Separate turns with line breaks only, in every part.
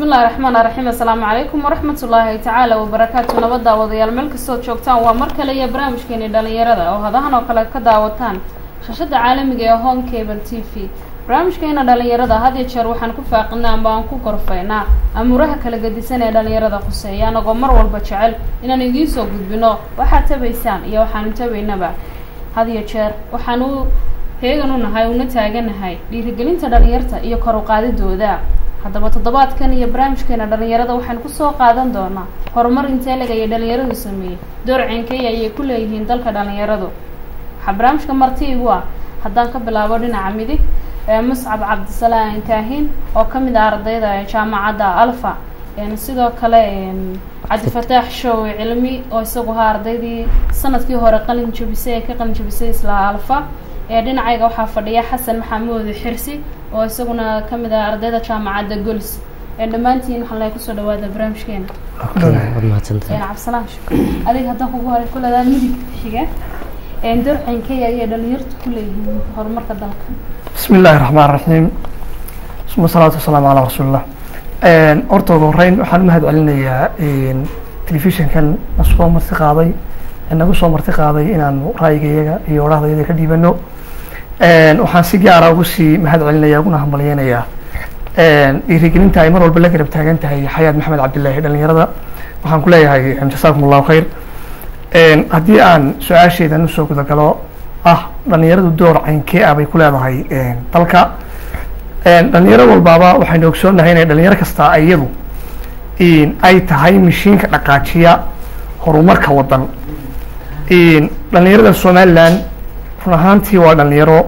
bismillahi raxmaan raxiim assalaamu calaykum waraxmat ullaahi tacaala wabarakaatu nabad daawadayaal meel kastood joogtaan waa mar kale iyo barnaamijkeeni dhalinyarada oo hadahan oo kale ka daawataan shashada caalamiga ee home cable t v barnaamijkeena dhalinyarada had iyo jeer waxaan ku faaqinaa amba aan ku gorfaynaa amuuraha kala gedisan ee dhalinyarada khuseeya anagoo mar walba jecel inaan idiin soo gudbino waxaad tabaysaan iyo waxaanu tabaynaba had iyo jeer waxaan u heegan u nahay una taaganahay dhiirigelinta dhalinyarta iyo kor u qaadidooda haddaba toddobaadkan iyo barnaamijkeena dhalinyarada waxaan kusoo qaadan doonaa horumar inteelega iyo dhalinyaradu sameeyey door ceenkeeya ayay ku leeyihiin dalka dhalinyaradu waxaa barnaamijka marti igu ah haddaan ka bilaabo dhinaca midig muscab cabdisalaan kaahin oo ka mid ah ardayda jaamacadda alfa sidoo kale cabdifataax show cilmi oo isagu ahaa ardaydii sanadkii hore qalin jabisay ee ka qalin jabisay isla alfa ee dhinacayga waxaa fadhiya xasan maxamuud xirsi oo isaguna ka mid ah ardayda jaamacadda gols dhammaantiin waxaan laga kusoo dhawaada barnaamijkeena cabdisalaan adiga haddaan kugu horay kuleedaa midig xiga door ceenkeya ayay dhalinyartu ku leeyihiin horumarka dalka
bismi illaahi raxmaan raxiim suma salaatu wasalaamu calaa rasuulillah horta ugu horeyn waxaan umahad celinayaa telefishinkan na soo marti qaaday nagu soo marti qaaday inaanu ra'yigayaga iyo odhahdayada ka dhiibano waxaan si gaara ugu sii mahad celinaya uguna hambalyeynayaa dhiirigelinta ay mar walba la garab taagan tahay xayaad maxamed cabdillaahi dhalinyarada waxaan ku leeyahay jasaakum allahu khayr haddii aan su-aasheedan usoo gudagalo ah dhalinyaradu door caynkee ah bay ku leedahay dalka dhalinyaro walbaaba waxaynu ogsoonnahay inay dhalinyaro kasta iyadu ay tahay mishiinka dhaqaajiya horumarka waddan dhalinyarada somalilan run ahaantii waa dhalinyaro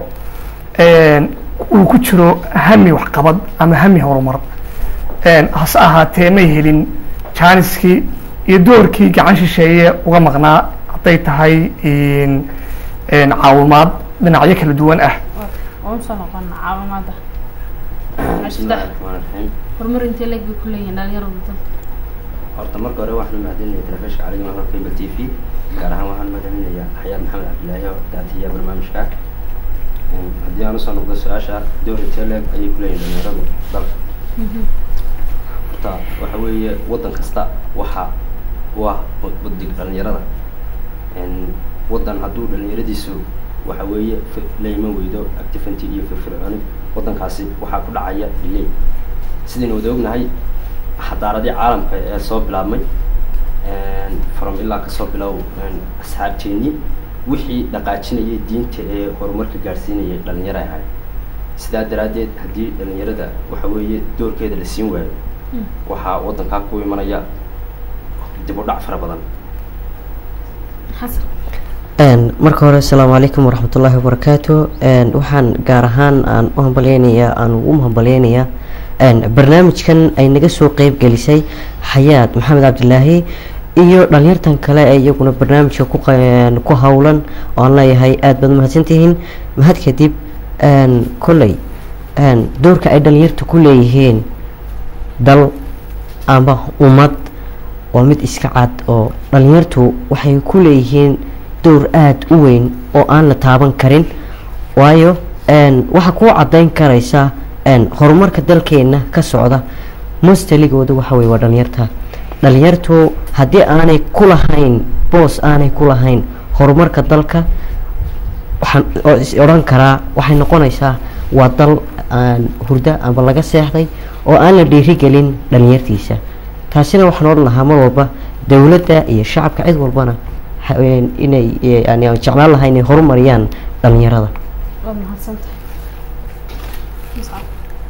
uu ku jiro hami waxqabad ama hami horumar hase ahaatee may helin jaaniskii iyo doorkii gacan shisheeye uga maqnaa hadday tahay caawimaad dhinacyo kala duwan ah
usoo noqona caawimaada
bismillahi raxmaan raxiim
horumar intee leeg bay ku leeyihiin dhalinyaradu dalka
horta marka hore waxaan mahadinaya telefishinka caliga hor cable t v gaar ahaan waxaan mahadcelinayaa xayaad maxamed cabdillaahi oo daatiya barnaamijka haddii aan usoo noqdo su-aasha door intee leeg ayay ku leeyihin dhalinyaradu dalka horta waxa weeye waddan kasta waxa u ah badig dhalinyarada waddan hadduu dhalinyaradiisu waxa weeye layma weydo activenty iyo firfircooni waddankaasi waxaa ku dhacaya delay sidaynu wada ognahay xadaaradii caalamka ee soo bilaabmay from ilaa kasoo bilow asxaabteeni wixii dhaqaajinayay diinta ee horumarka gaadhsiinayay dhalinyaro ahay sidaa daraaddeed haddii dhalinyarada waxa weeye doorkeeda la siin waayo waxaa waddankaa ku imanaya dib u dhac fara badan
marka hore asalaamu calaykum waraxmat ullaahi wabarakaatu waxaan gaar ahaan aan u hambalyeynayaa aan ugu hambalyeynayaa barnaamijkan ay naga soo qeyb gelisay xayaad maxamed cabdilaahi iyo dhalinyartan kale ee iyaguna barnaamijka ku howlan oo aan leeyahay aada baad mahadsantihiin mahad kadib kolley doorka ay dhalinyarta ku leeyihiin dal ama ummad waa mid iska cad oo dhalinyartu waxay ku leeyihiin door aada u weyn oo aan la taaban karin waayo waxaa kuu caddayn karaysa horumarka dalkeena ka socda mustaligooda waxa weye waa dhalinyarta dhalinyartu haddii aanay ku lahayn boos aanay ku lahayn horumarka dalka waxaan is odhan karaa waxay noqonaysaa waa dal aan hurdo amba laga seexday oo aan la dhiirigelin dhalinyartiisa taasina waxaan odhan lahaa mar walba dowladda iyo shacabka cid walbana inay yani aan jeclaan lahaa inay horumariyaan dhalinyarada
waad mahadsantahay muscab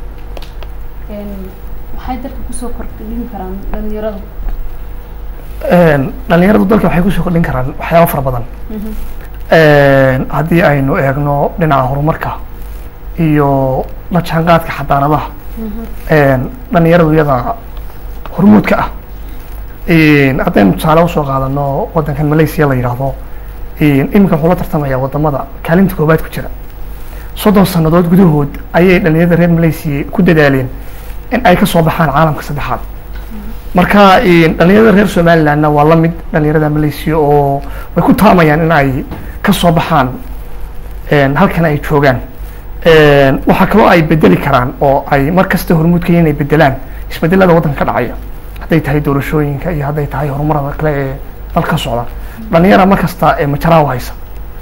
maxay dalka kusoo kordhin karaan dhalinyaradu
dhalinyaradu dalka waxay kusoo kordhin karaan waxyaaba fara badan haddii aynu eegno dhinaca horumarka iyo la jaanqaadka xadaaradaha dhalinyaradu iyada hormuudka ah haddaynu tusaale usoo qaadano waddankan malaysia la yidhaahdo iminka wuxuu la tartamaya wadamada kaalinta koobaad ku jira soddon sannadood gudahood ayay dhalinyarada reer malaysia ku dadaaleen in ay kasoo baxaan caalamka saddexaad marka dhalinyarada reer somalilandna waa la mid dhalinyarada malaysia oo way ku taamayaan in ay kasoo baxaan halkan ay joogaan waxaa kaloo ay bedeli karaan oo ay mar kasta hormuudkaya inay bedelaan isbedelada waddanka ka dhacaya hadday tahay doorashooyinka iyo hadday tahay horumarada kale ee dalka ka socda dhalinyara mar kasta ee majaraa u haysa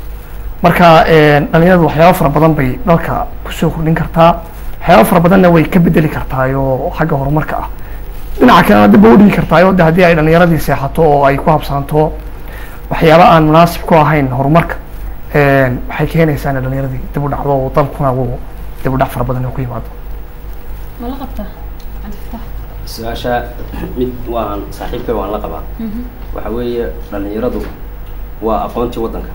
marka dhalinyaradu waxyaaba fara badan bay dalka kusoo kordhin kartaa waxyaaba fara badanna way ka bedeli kartaayoo xagga horumarka ah dhinaca kalena dib ba udhigi kartaayo de haddii ay dhalinyaradii seexato oo ay ku habsaanto waxyaaba aan munaasib ku ahayn horumarka waxay keenaysaa in dhalinyaradii dib u dhacdo oo dalkuna uu dib u dhac fara badan ku yimaado
ma la qabtaa cabdifatax
su-aasha mid waan saaxiibkay waan la qabaa waxa weeye dhalinyaradu waa aqoontii waddanka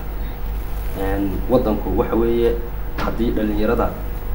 waddanku waxa weeye haddii dhalinyarada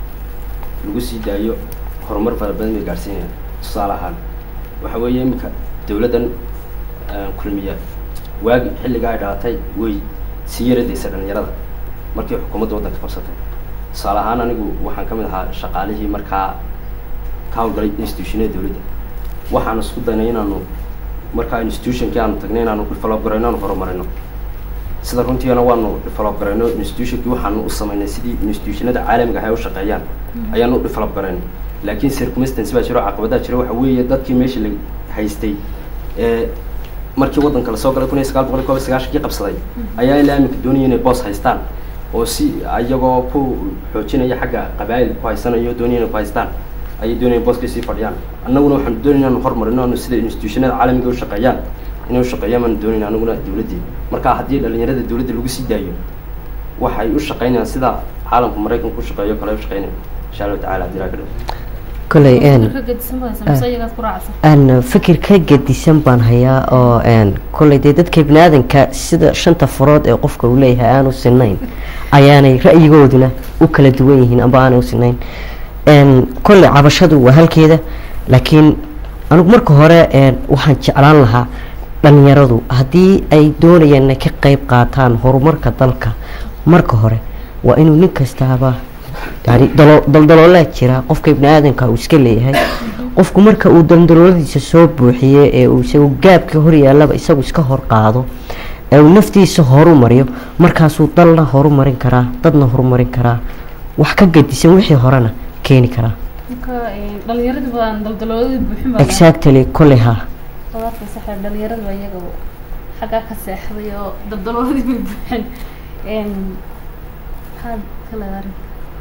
lagu sii daayo horumar fara badan bay gaadhsiinayaan tusaale ahaan waxa weeye iminka dawladdan kulmiya waagi xilligaa ay dhalatay way sii yaradaysa dhalinyarada markii xukuumadda waddanka qabsatay tusaale ahaan anigu waxaan ka mid ahaa shaqaalihii markaa ka hawlgalay institutionada dawladda waxaan isku daynay inaanu markaa institutionkii aanu tagnay inaanu develop garayno aanu horumarino sida runtiina waanu develop garayno institutionkii waxaanu u samaynay sidii institutionada caalamiga ah ay u shaqeeyaan ayaanu u develop garaynay laakiin circumstance baa jiro caqabadaa jira waxa weeye dadkii meeshii la haystay ee markii waddanka lasoo galay kun iyo sagaal boqol iyo kob iyo sagaashankii qabsaday ayaa ilaa iminka doonaya inay boos haystaan oo si iyagoo ku xoojinaya xagga qabaa'il ku haysanayo doonaya inay ku haystaan ayay doonayaan booskii sii fadhiyaan annaguna waxaanu doonayna anu horumarino anu sida institutionada caalamiga u shaqeeyaan inay u shaqeeyaan baanu doonayna anaguna dawladdii marka haddii dhalinyarada dawladda lagu sii daayo waxay u shaqeynayaan sida caalamka maraykanka u shaqeeyo kale u shaqeynaya insha allahu tacala haddii ilaa ka dhaw
koley
ka gedisan badan mise iyagaad ku raacsan
aan fikir ka gedisan baan hayaa oo kolley dee dadka bini aadanka sida shanta farood ee qofka uu leeyahay aanu sinayn ayaanay ra'yigooduna u kala duwan yihiin amba aanay u sinayn kolley cabashadu waa halkeeda laakiin anigu marka hore waxaan jeclaan lahaa dhalinyaradu haddii ay doonayaan inay ka qeyb qaataan horumarka dalka marka hore waa inuu nin kastaaba yani dalo daldaloolaa jira qofka ibni aadanka uu iska leeyahay qofku marka uu daldalooladiisa soo buuxiye ee uu isagu gaabka hor yaallaba isagu iska hor qaado ee uu naftiisa horu mariyo markaasuu dalna horumarin karaa dadna horumarin karaa wax ka gadisan wixii horena keeni karaa
marka dhalinyarada baan daldalooladii buuxin baa
exactly kolley ha
qadaadka saxa dhalinyarada baa iyaga xaggaa ka seexday oo daldalooladii bay buuxin maxaad ka leedahay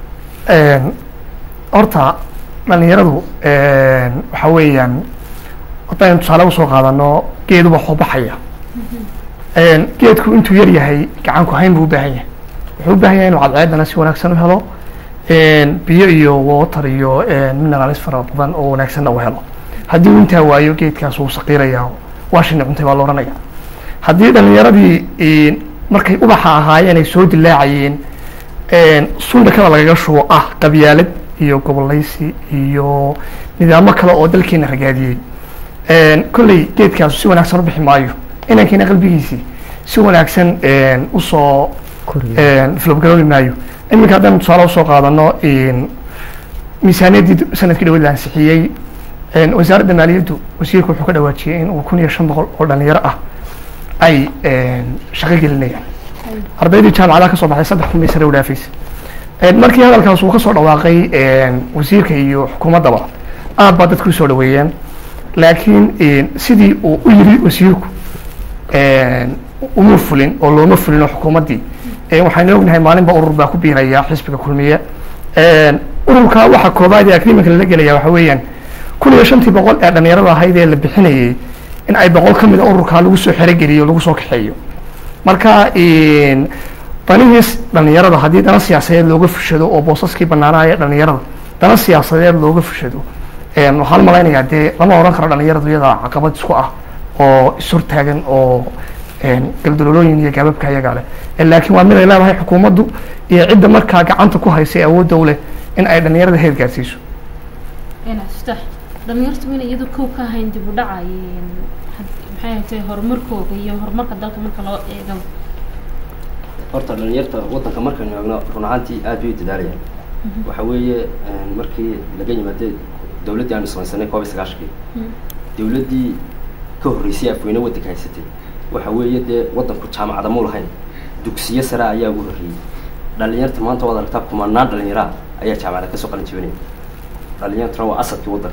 horta dhalinyaradu waxa weeyaan haddaynu tusaale usoo qaadano geedu waxuu baxaya geedku intuu yar yahay gacanku hayn buu u baahan yahay wuxuu u baahan yahay inuu cadceedana si wanaagsan u helo biyo iyo water iyo mineraalis fara badan oo wanaagsanna u helo haddii uu intaa waayo geedkaas wuu saqiiraya waa shini cuntay baa la ohanaya haddii dhalinyaradii markay ubaxa ahaayeen ay soo dilaacayeen sundakada lagaga shubo ah qabyaalad iyo gobolaysi iyo nidaamo kale oo dalkeena ragaadiyey kolley geedkaas si wanaagsan u bixi maayo inankiina qalbigiisii si wanaagsan usoo filobgaroobi maayo iminka haddaynu tusaale usoo qaadano miisaaniyaddii sanadkii dhaweyd la ansixiyey wasaaradda maaliyaddu wasiirku wuxuu ka dhawaajiyey in uu kun iyo shan boqol oo dhalinyaro ah ay shaqo gelinayaan ardaydii jaamacadaha kasoo baxday saddex kun bay sare u dhaafaysa markii hadalkaas uu kasoo dhawaaqay wasiirka iyo xukuumaddaba aad baa dadku usoo dhaweeyeen laakiin sidii uu u yiri wasiirku uma fulin oo looma fulin oo xukuumaddii waxaynu ognahay maalinba urur baa ku biiraya xisbiga kulmiye ururka waxa koobaad ee agreementka lala gelaya waxa weeyaan kun iyo shantii boqol ee dhalinyarada ahayd ee la bixinayay in ay boqol ka mid a ururkaa lagu soo xerogeliyo lagu soo kaxeeyo marka danihiis dhalinyarada haddii dana siyaasadeed looga fushado oo boosaskii banaanaya dhalinyarada dana siyaasadeed looga fushado waxaan malaynayaa dee lama oran karo dhalinyaradu iyada caqabad isku ah oo ishortaagan oo galdalolooyin iyo gaababka iyagaa leh laakiin waa mid ay leedahay xukuumaddu iyo cidda markaa gacanta ku haysa ee awoodda u leh in ay dhalinyarada heer gaarsiiso
ftax dhalinyartu ina iyadu kow ka ahayn dib u dhaca maxay hatay horumarkooda iyo horumarka dalka marka loo eego
horta dhalinyarta waddanka markaynu eegno run ahaantii aad bay u dadaalayaan waxa weeye markii laga yimaade dawladdii aanu samaysanay koob iyo sagaashankii dawladdii ka horreysay afweyne waddanka haysatay waxa weeye dee waddanku jaamacada mu lahayn dugsiyo sare ayaa ugu horreeyey dhalinyarta maanta waad aragtaa kumanaan dhalinyaraa ayaa jaamacada kasoo qalin jibinaya dhalinyartuna waa asadkii waddanka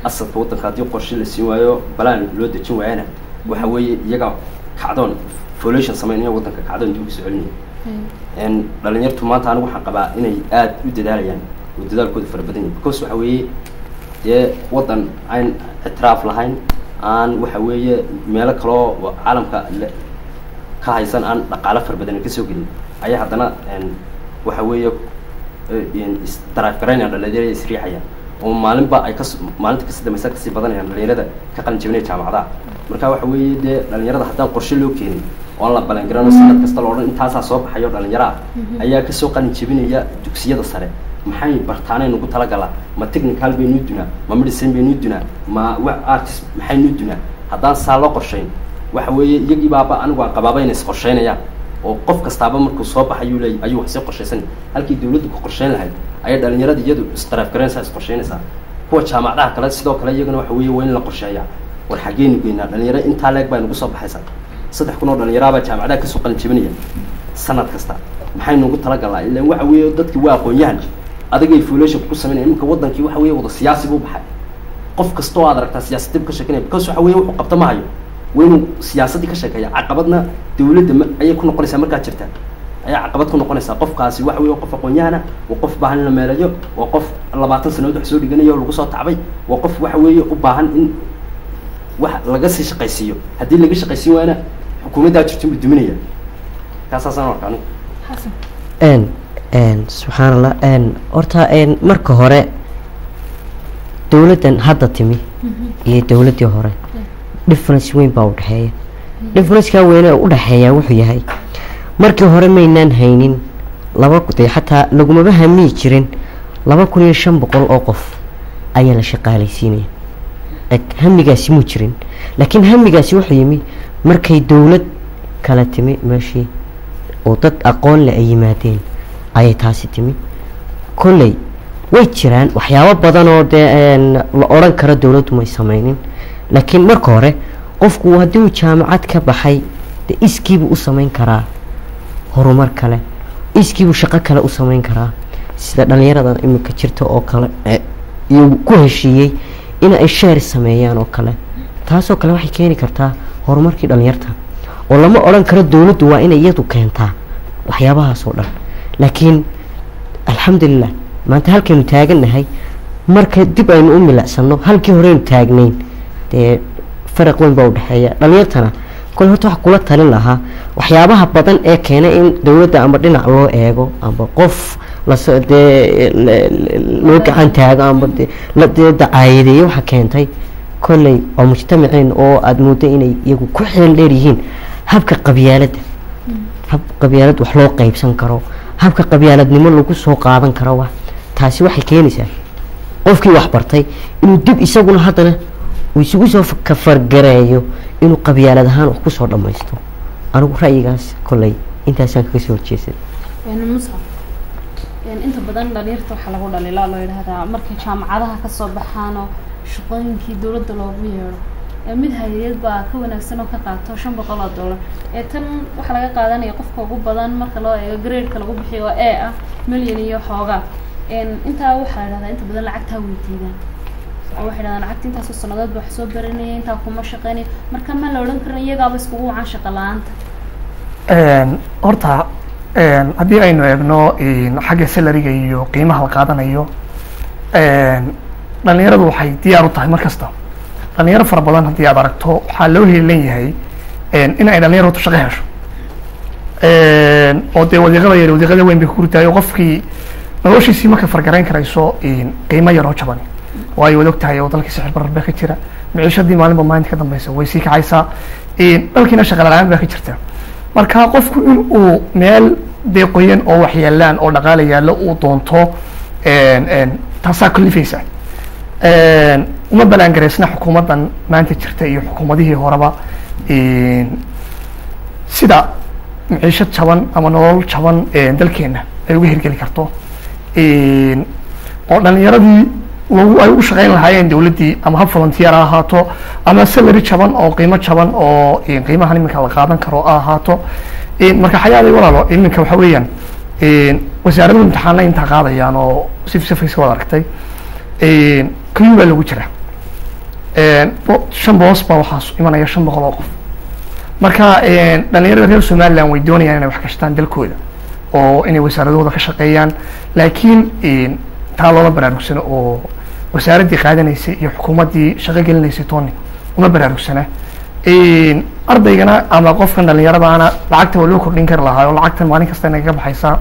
asadka waddanka haddii qorshe la siin waayo balaan loo dejin waayana waxa weeye iyaga kacdoon folation sameynaya waddanka kacdoon dib ugu soo celinaya n dhalinyartu maanta anigu waxaan qabaa inay aada u dadaalayaan oo dadaalkooda fara badan yahay because waxa weeye dee waddan aan ictiraaf lahayn aan waxa weeye meelo kaloo caalamka le ka haysan aan dhaqaalo fara badan kasoo gelin ayaa haddana waxa weeye isdaraaf garaynayaan dhalinyarada isriixayaan oo maalinba ay kas maalinta kasi dambaysa kasii badanayaan dhalinyarada ka qalin jabinaya jaamacadaha marka waxa weeye dee dhalinyarada haddaan qorshe loo keenin oon la balangarano sanad kasta lo odhan intaasaa soo baxayo dhalinyaro ah ayaa kasoo qalin jabinaya dugsiyada sare maxay bartaanay nagu talagalaa ma technical baynuu dunaa ma medicine baynuu dunaa ma wa artist maxaynuu dunaa haddaan saa loo qorshayn waxa weeye iyagii baaba anigu aan qabaaba inay isqorshaynayaan oo qof kastaaba markuu soo baxayuu leey ayuu wax sii qorshaysan halkii dawladdu ku qorshayn lahayd ayay dhalinyarada iyadu isdaraaf garaynaysaa isqorshaynaysaa kuwa jaamacadaha kale sidoo kale iyagana waxa weeye waa in la qorsheeyaa war xaggeenu geynaa dhalinyaro intaa leeg baa nagu soo baxaysaa saddex kun oo dhalinyaraabaa jaamacadaha kasoo qalin jabinaya sanad kasta maxay nagu talagalaa ilan waxa weeye dadki waa aqoon-yahan adigay folation ku sameynaya iminka waddankii waxa weeye wada siyaasi buu baxay qof kasta oo aad aragtaa siyaasadib ka sheekanaya because waxa weeye wuxuu qabta ma hayo waa inuu siyaasaddii ka sheekeeya caqabadna dawladda ma ayay ku noqonaysaa markaad jirta ayaa caqabad ku noqonaysaa qofkaasi waxa weye qof aqoon-yahana waa qof baahan in la meelayo waa qof labaatan sanadood wax soo dhiganayo oo lagu soo tacbay waa qof waxa weeye u baahan in wax laga sii shaqaysiiyo haddii laga shaqaysiin waayana xukuumaddaa jirto inbuu duminaya kaasaasaan arka anigu
xasan
n subxaan allah horta marka hore dawladdan hadda timi iyo dawladdii hore difference weyn baa udhexeeya differenceka weyne u dhexeeya wuxuu yahay markii hore maynaan haynin laba de xataa lagumaba hamiyi jirin laba kun iyo shan boqol oo qof ayaa la shaqaalaysiinaya eg hamigaasi muu jirin laakiin hamigaasi wuxuu yimi markay dawlad kala timi meeshii oo dad aqoon le ay yimaadeen ayay taasi timi kolley way jiraan waxyaabo badan oo dee la odhan karo dawladdu may sameynin laakiin marka hore qofku haddii uu jaamacad ka baxay de iskiibuu u sameyn karaa horumar kale iskiibuu shaqo kale u sameyn karaa sida dhalinyarada iminka jirta oo kale iyo ku heshiiyey in ay sheer sameeyaan oo kale taasoo kale waxay keeni kartaa horumarkii dhalinyarta oo lama odhan karo dawladdu waa inay iyadu keentaa waxyaabahaas oo dhan laakiin alxamdulilah maanta halkaynu taagannahay marka dib aynu u milicsano halkii horeynu taagnayn dee faraq weyn baa udhexeeya dhalinyartana kole horta waxa kula talin lahaa waxyaabaha badan ee keenay in dawladda amba dhinac loo eego amba qof las dee loo gacan taago amba dee dacaayadeeyo waxa keentay kolley waa mujtamaceen oo aada mooddo inay iyagu ku xeel dheer yihiin habka qabyaaladda hab qabyaalad wax loo qeybsan karo habka qabyaaladnimo lagu soo qaadan karo wa taasi waxay keenaysaa qofkii wax bartay inuu dib isaguna haddana uu isugu soo kafargareeyo inuu qabyaalad ahaan wax kusoo dhammaysto anigu ra'yigaas kolley intaasaan kaga soo horjeesan
musa inta badan dhalinyarta waxaa lagu dhalilaa loo yidhahdaa markay jaamacadaha kasoo baxaan oo shaqooyinkii dawladda loogu yeedho mid hay-ad baa ka wanaagsan oo ka qaato shan boqol oo dollar ee tan waxaa laga qaadanaya qofka ugu badan marka loo eego gradeka lagu bixiyo oo e ah milyan iyo xoogaa intaa waxaa la dhahdaa inta badan lacagtaa weydiidaan oo waxay dhahdaan lacagta intaasoo sanadood ba wax soo baranaya intaa kuma shaqeynaya marka ma la odhan karin iyagaaba iskugu wacan shaqa la-aanta
horta haddii aynu eegno xagga salariga iyo qiimaha la qaadanayo dhalinyaradu waxay diyaar u tahay mar kasta dhalinyaro fara badan haddii aad aragto waxaa loo heelan yahay in ay dhalinyaratu shaqo hesho oo dee wadiiqada yar wadiiqada weyn bay ku gurtahay oo qofkii noloshiisii marka fargarayn karayso qiimo yaroo jaban waayo waad og tahay oo dalkii sixir barar baa ka jira miciishadii maalinba maalinta ka dambeysa way sii kacaysaa dalkiina shaqa la-aan baa ka jirta marka qofku in uu meel dee qoyan oo wax yaalaan oo dhaqaala yaallo uu doonto taasaa kalifaysa uma balaangaraysna xukuumaddan maanta jirta iyo xukuumadihii horeba sida miciishad jaban ama nolol jaban dalkeena ay uga hirgeli karto oo dhalinyaradii lagu ay ugu shaqeyn lahaayeen dawladdii ama hab volunteer ha ahaato ama salary jaban oo qiimo jaban oo qiimahan iminka la qaadan karo ha ahaato marka xayaaday walaalo iminka waxa weeyaan wasaaradu imtixaana intaa qaadayaan oo sif sifaysa wad aragtay kayuu baa lagu jira bo- shan boos baa waxaa imanaya shan boqol oo qof marka dhalinyarada reer somaliland way doonayaan inay wax kashtaan dalkooda oo inay wasaaradahooda ka shaqeeyaan laakiin taa looma baraarugsano oo wasaaraddii qaadanaysay iyo xukuumaddii shaqo gelinaysay tooni uma baraarugsana ardaygana ama qofkan dhalinyaradaana lacagta waa loo kordhin kari lahaa oo lacagtan maalin kasta inagaga baxaysaa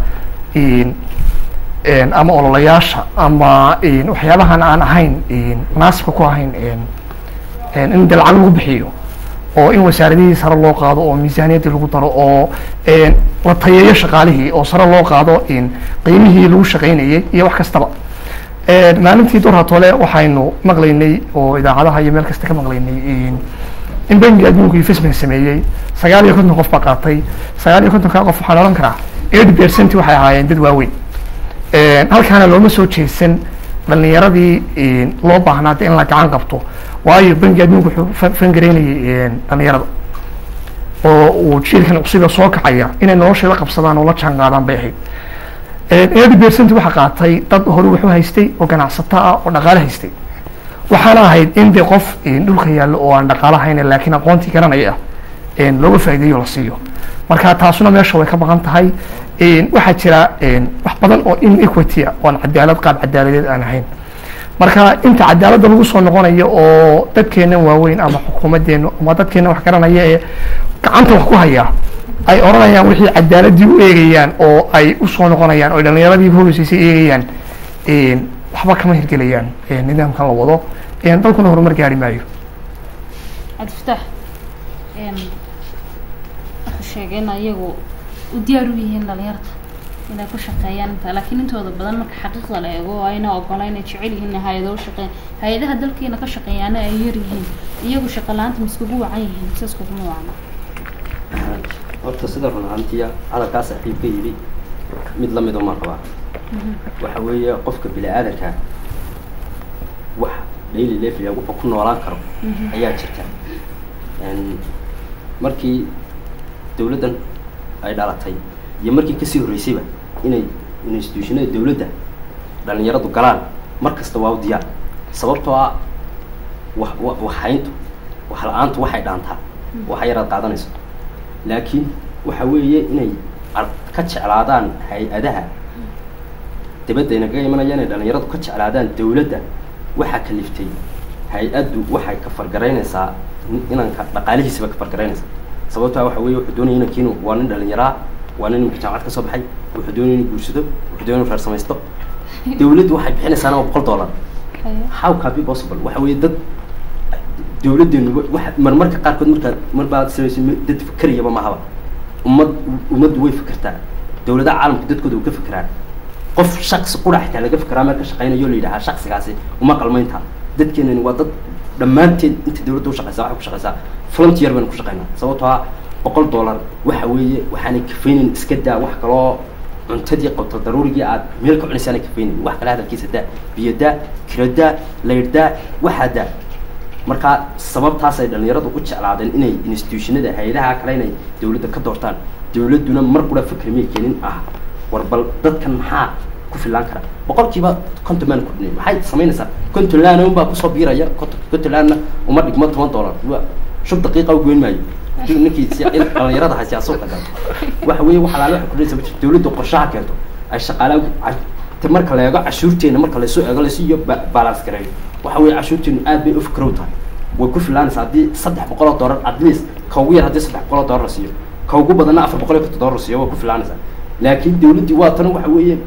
ama ololayaasha ama waxyaabahan aan ahayn munaasibka ku ahayn in de lacag lagu bixiyo oo in wasaaradihii sare loo qaado oo miisaaniyaddii lagu daro oo la tayeeyo shaqaalihii oo sare loo qaado qiimihii lagu shaqaynayay iyo wax kastaba maalintii dorhatole waxaynu maqlaynay oo idaacadaha iyo meel kasta ka maqlaynay in bangiga adduunku investment sameeyey sagaal iyo konton qof baa qaatay sagaal iyo kontonkaa qof waxaan odhan karaa eighty percent waxay ahaayeen dad waaweyn halkaana looma soo jeesan dhalinyaradii loo baahnaa de in la gacan qabto waayo bangiga adduunku wuxuu fangareynayay dhalinyarada oo uu jiilkan cusuba soo kacaya inay nolosheeda qabsadaan oo la jaan qaadaan bay ahayd eighty percent waxaa qaatay dad hore wuxuu haystay oo ganacsato ah oo dhaqaale haystay waxaana ahayd in de qof dhulka yaallo oo aan dhaqaalo hayna laakiin aqoontii garanaya ah looga faa'iideeyo la siiyo marka taasuna meesha way ka maqan tahay waxaa jira wax badan oo inequity ah oo aan cadaalad qaab cadaaladeed aan ahayn marka inta cadaaladda lagu soo noqonayo oo dadkeennan waaweyn ama xukuumaddeenu ama dadkeennan wax garanaya ee gacanta wax ku haya ay odhanayaan wixii cadaaladdii u eegayaan oo ay usoo noqonayaan oo dhallinyaradii hoogeysay eegayaan waxba kama hirgelayaan nidaamkan la wado dalkuna horumar gaari maayo
cabdifataax wuxuu sheegay in ayagu u diyaar u yihiin dhalinyarta inay ku shaqeeyaan inta laakiin intooda badan marka xaqiiqda la eego ayna ogola inay jecel yihiin inay hay-ado u shaqeeyaan hay-adaha dalkeena ka shaqeeyaana ay yar yihiin iyagu shaqa la-aanta ma iskugu wacan yihiin mise iskuguma wacna
horta sida run ahaantiya hadalkaa saaxiibka yidhi mid lamid uma qabaa waxa weeye qofka bini aadanka wax daily level wuxuu ku noolaan karo ayaa jirta markii dawladdan ay dhalatay iyo markii kasii horreysayba inay institutionada dawladda dhalinyaradu galaan mar kasta waa u diyaar sababtoo ah wa wa waxhayntu wax la-aantu waxay dhaantaa waxa yaraad qaadanayso laakiin waxa weeye inay ka jeclaadaan hay-adaha dabadda inagaga imanaya inay dhalinyaradu ka jeclaadaan dawladda waxaa kaliftay hay-addu waxay ka fargaraynaysaa inanka dhaqaalihiisaba ka fargaraynaysaa sababtaa waxa weye wuxuu doonaya inankiinu waa nin dhalinyaraa waa nin imika jaamacad ka soo baxay wuxuu doonaya inu guursado wuxuu doonaya inu reer samaysto dawladdu waxay bixinaysaana waa boqol dollar how can be possible waxa weeye dad dawladdeenu wa marmarka qaarkood markaa mar baad samaysa dad fikerayaba mahaba ummad ummaddu way fikertaa dawladaha caalamka dadkooda way ka fikiraan qof shaksi qura xitaa laga fikiraa meel ka shaqeynayo la yidhahaa shaksigaasi uma qalmaynta dadkeenani waa dad dhammaanteed inta dawladda ushaqeysaa waxay ku shaqeysaa frontier baynu ku shaqeynaa sababtoo ah boqol dollar waxa weeye waxaanay kafeynin iska daa wax kaloo cuntadii qabto daruurigii aad meel ka cunaysaanay kafeynin wax kale hadalkiisa daa biyo daa kiro daa layr daa waxaa daa markaa sababtaasay dhalinyaradu u jeclaadeen inay institutionada hay-adaha kale inay dawladda ka doortaan dawladduna mar qura fikri may keenin ah war bal dadkan maxaa ku filaan kara boqolkiiba konton maan kordhinay maxay samaynaysaa konton laana un baa kusoo biiraya konton laanna uma dhigmo toban dollar wa shub daqiiqa u goyn maayo ninkii dhalinyarada ha siyaasuuqa gal waxa weeye wax alaale waxay kordhinaysa ma jirto dawladdu qorshaha keento ay shaqaalaha te marka la eego cashuurteena marka lasoo eego laysu iyo balance gareeyo waxa weeye cashuurteenu aad bay u fikrow tahay way ku filaanaysaa haddii saddex boqol oo dollar at least ka ugu yar haddii saddex boqol oo dollar la siiyo ka ugu badanna afar boqol iyo konton dollar la siiyo way ku filaanaysaa laakiin dawladdii waa tan waxa weeye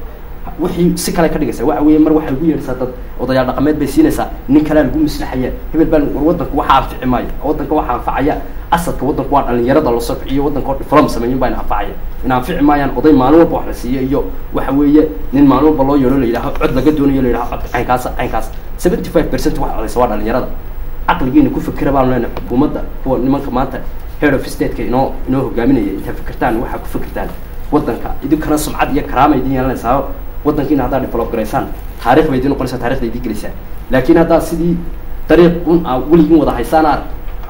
wixii si kale ka dhigaysa waxa weeye mar waxay ugu yeedhaysaa dad odayaal dhaqameed bay siinaysaa nin kalea lagu maslaxaya hebel baa war waddanka waxaa anfici maayo waddanka waxaa anfacaya asadka waddanku waa dhalinyarada lasoo kiciyo waddanka oo diflom sameeyin baa ina anfacaya in anfici maayaan oday maalin walba wax la siiyo iyo waxa weeye nin maalin walba loo yeedho la yidhaho cod laga doonayo la yidhaho codka caynkaasa caynkaas seventy five percent wax codaysa waa dhalinyarada caqligiina ku fikira baan leenahay xukuumadda kuwa nimanka maanta head of stateka inoo inoo hogaaminaya intaa fikirtaan waxaa ku fikirtaan waddanka idinkana sumcad iyo karaama idin yeelanaysaa waddankiina haddaad develop garaysaan taarikh bay idin noqonaysaa taarikhda idin gelaysaa laakiin haddaad sidii dariiq un aa weligiin wada haysaan aad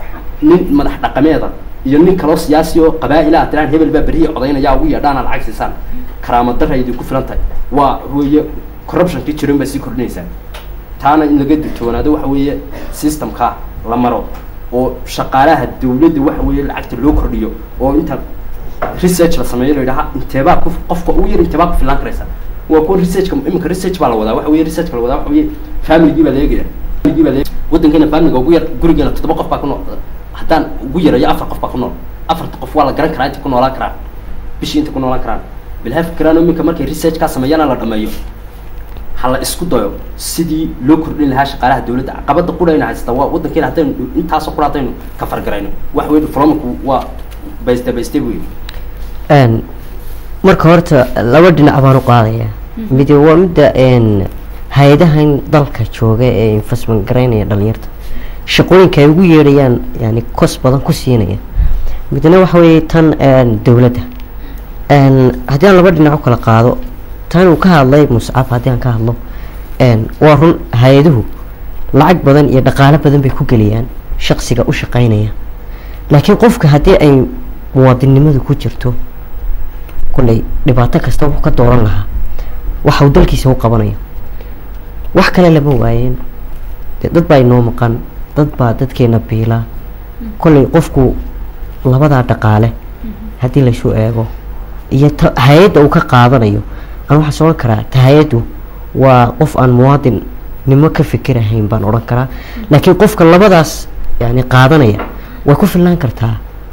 nin madax dhaqameeda iyo nin kaloo siyaasi oo qabaa-ila aad tiraan hebel baa beriya codaynaya ugu yeedhaan aad lacag siisaan karaama darra idinku filan tahay waa weeye corruptionkii jiran baa sii kordhinaysaa taana in laga digtoonaado waxa weeye systemka la maro oo shaqaalaha dawladda waxa weeye lacagta loo kordhiyo oo inta research la sameeyo la yidhaha inteebaa ku qofka ugu yar inteebaa ku filaan karaysa waa kuwa researchka iminka research baa la wadaa waxa weeye researchka la wadaa waxa weeye familygii baa la eegaya familygii baa la eegaya waddankeena familiga ugu yar gurigeena toddoba qof baa ku nool haddaan ugu yarayo afar qof baa ku nool afarta qof waa la garan karaa inta ku noolaan karaan bishii inta ku noolaan karaan bilhaa fikiraan iminka markay researchkaa sameeyana la dhameeyo ha la isku dayo sidii loo kordhin lahaa shaqaalaha dawladda caqabada qurayna haysta waa waddankeena haddaynu intaasoo qura haddaynu ka fargarayno waxa weye diplomaku waa bayste bayste wey
Een, marka horta laba dhinac baan u qaadaya mid waa midda een, hay-adahan dalka jooga ee investment garaynaya dhalinyarta shaqooyinka ay ugu yeedhayaan yani kos badan ku siinaya midna waxa weeye tan een, dowladda Een, haddii aan laba dhinac u kala qaado tan uu ka hadlay muscab haddii aan ka hadlo een, waa run hay-aduhu lacag badan iyo dhaqaalo badan bay ku geliyaan shaqsiga u shaqaynaya laakiin qofka haddii ay muwaadinnimadu ku jirto kolley dhibaato kasta wuxuu ka dooran lahaa waxa uu dalkiisa u qabanayo wax kale lama waayeen dee dad baa inoo maqan dad baa dadkeena biila kolley qofku labadaa dhaqaale haddii laysu eego iyo ta hay-adda uu ka qaadanayo aan waxaa soo odhan karaa ta hay-addu waa qof aan muwaadinnimo ka fikirahayn baan odhan karaa laakiin qofka labadaas yani qaadanaya way ku filnaan kartaa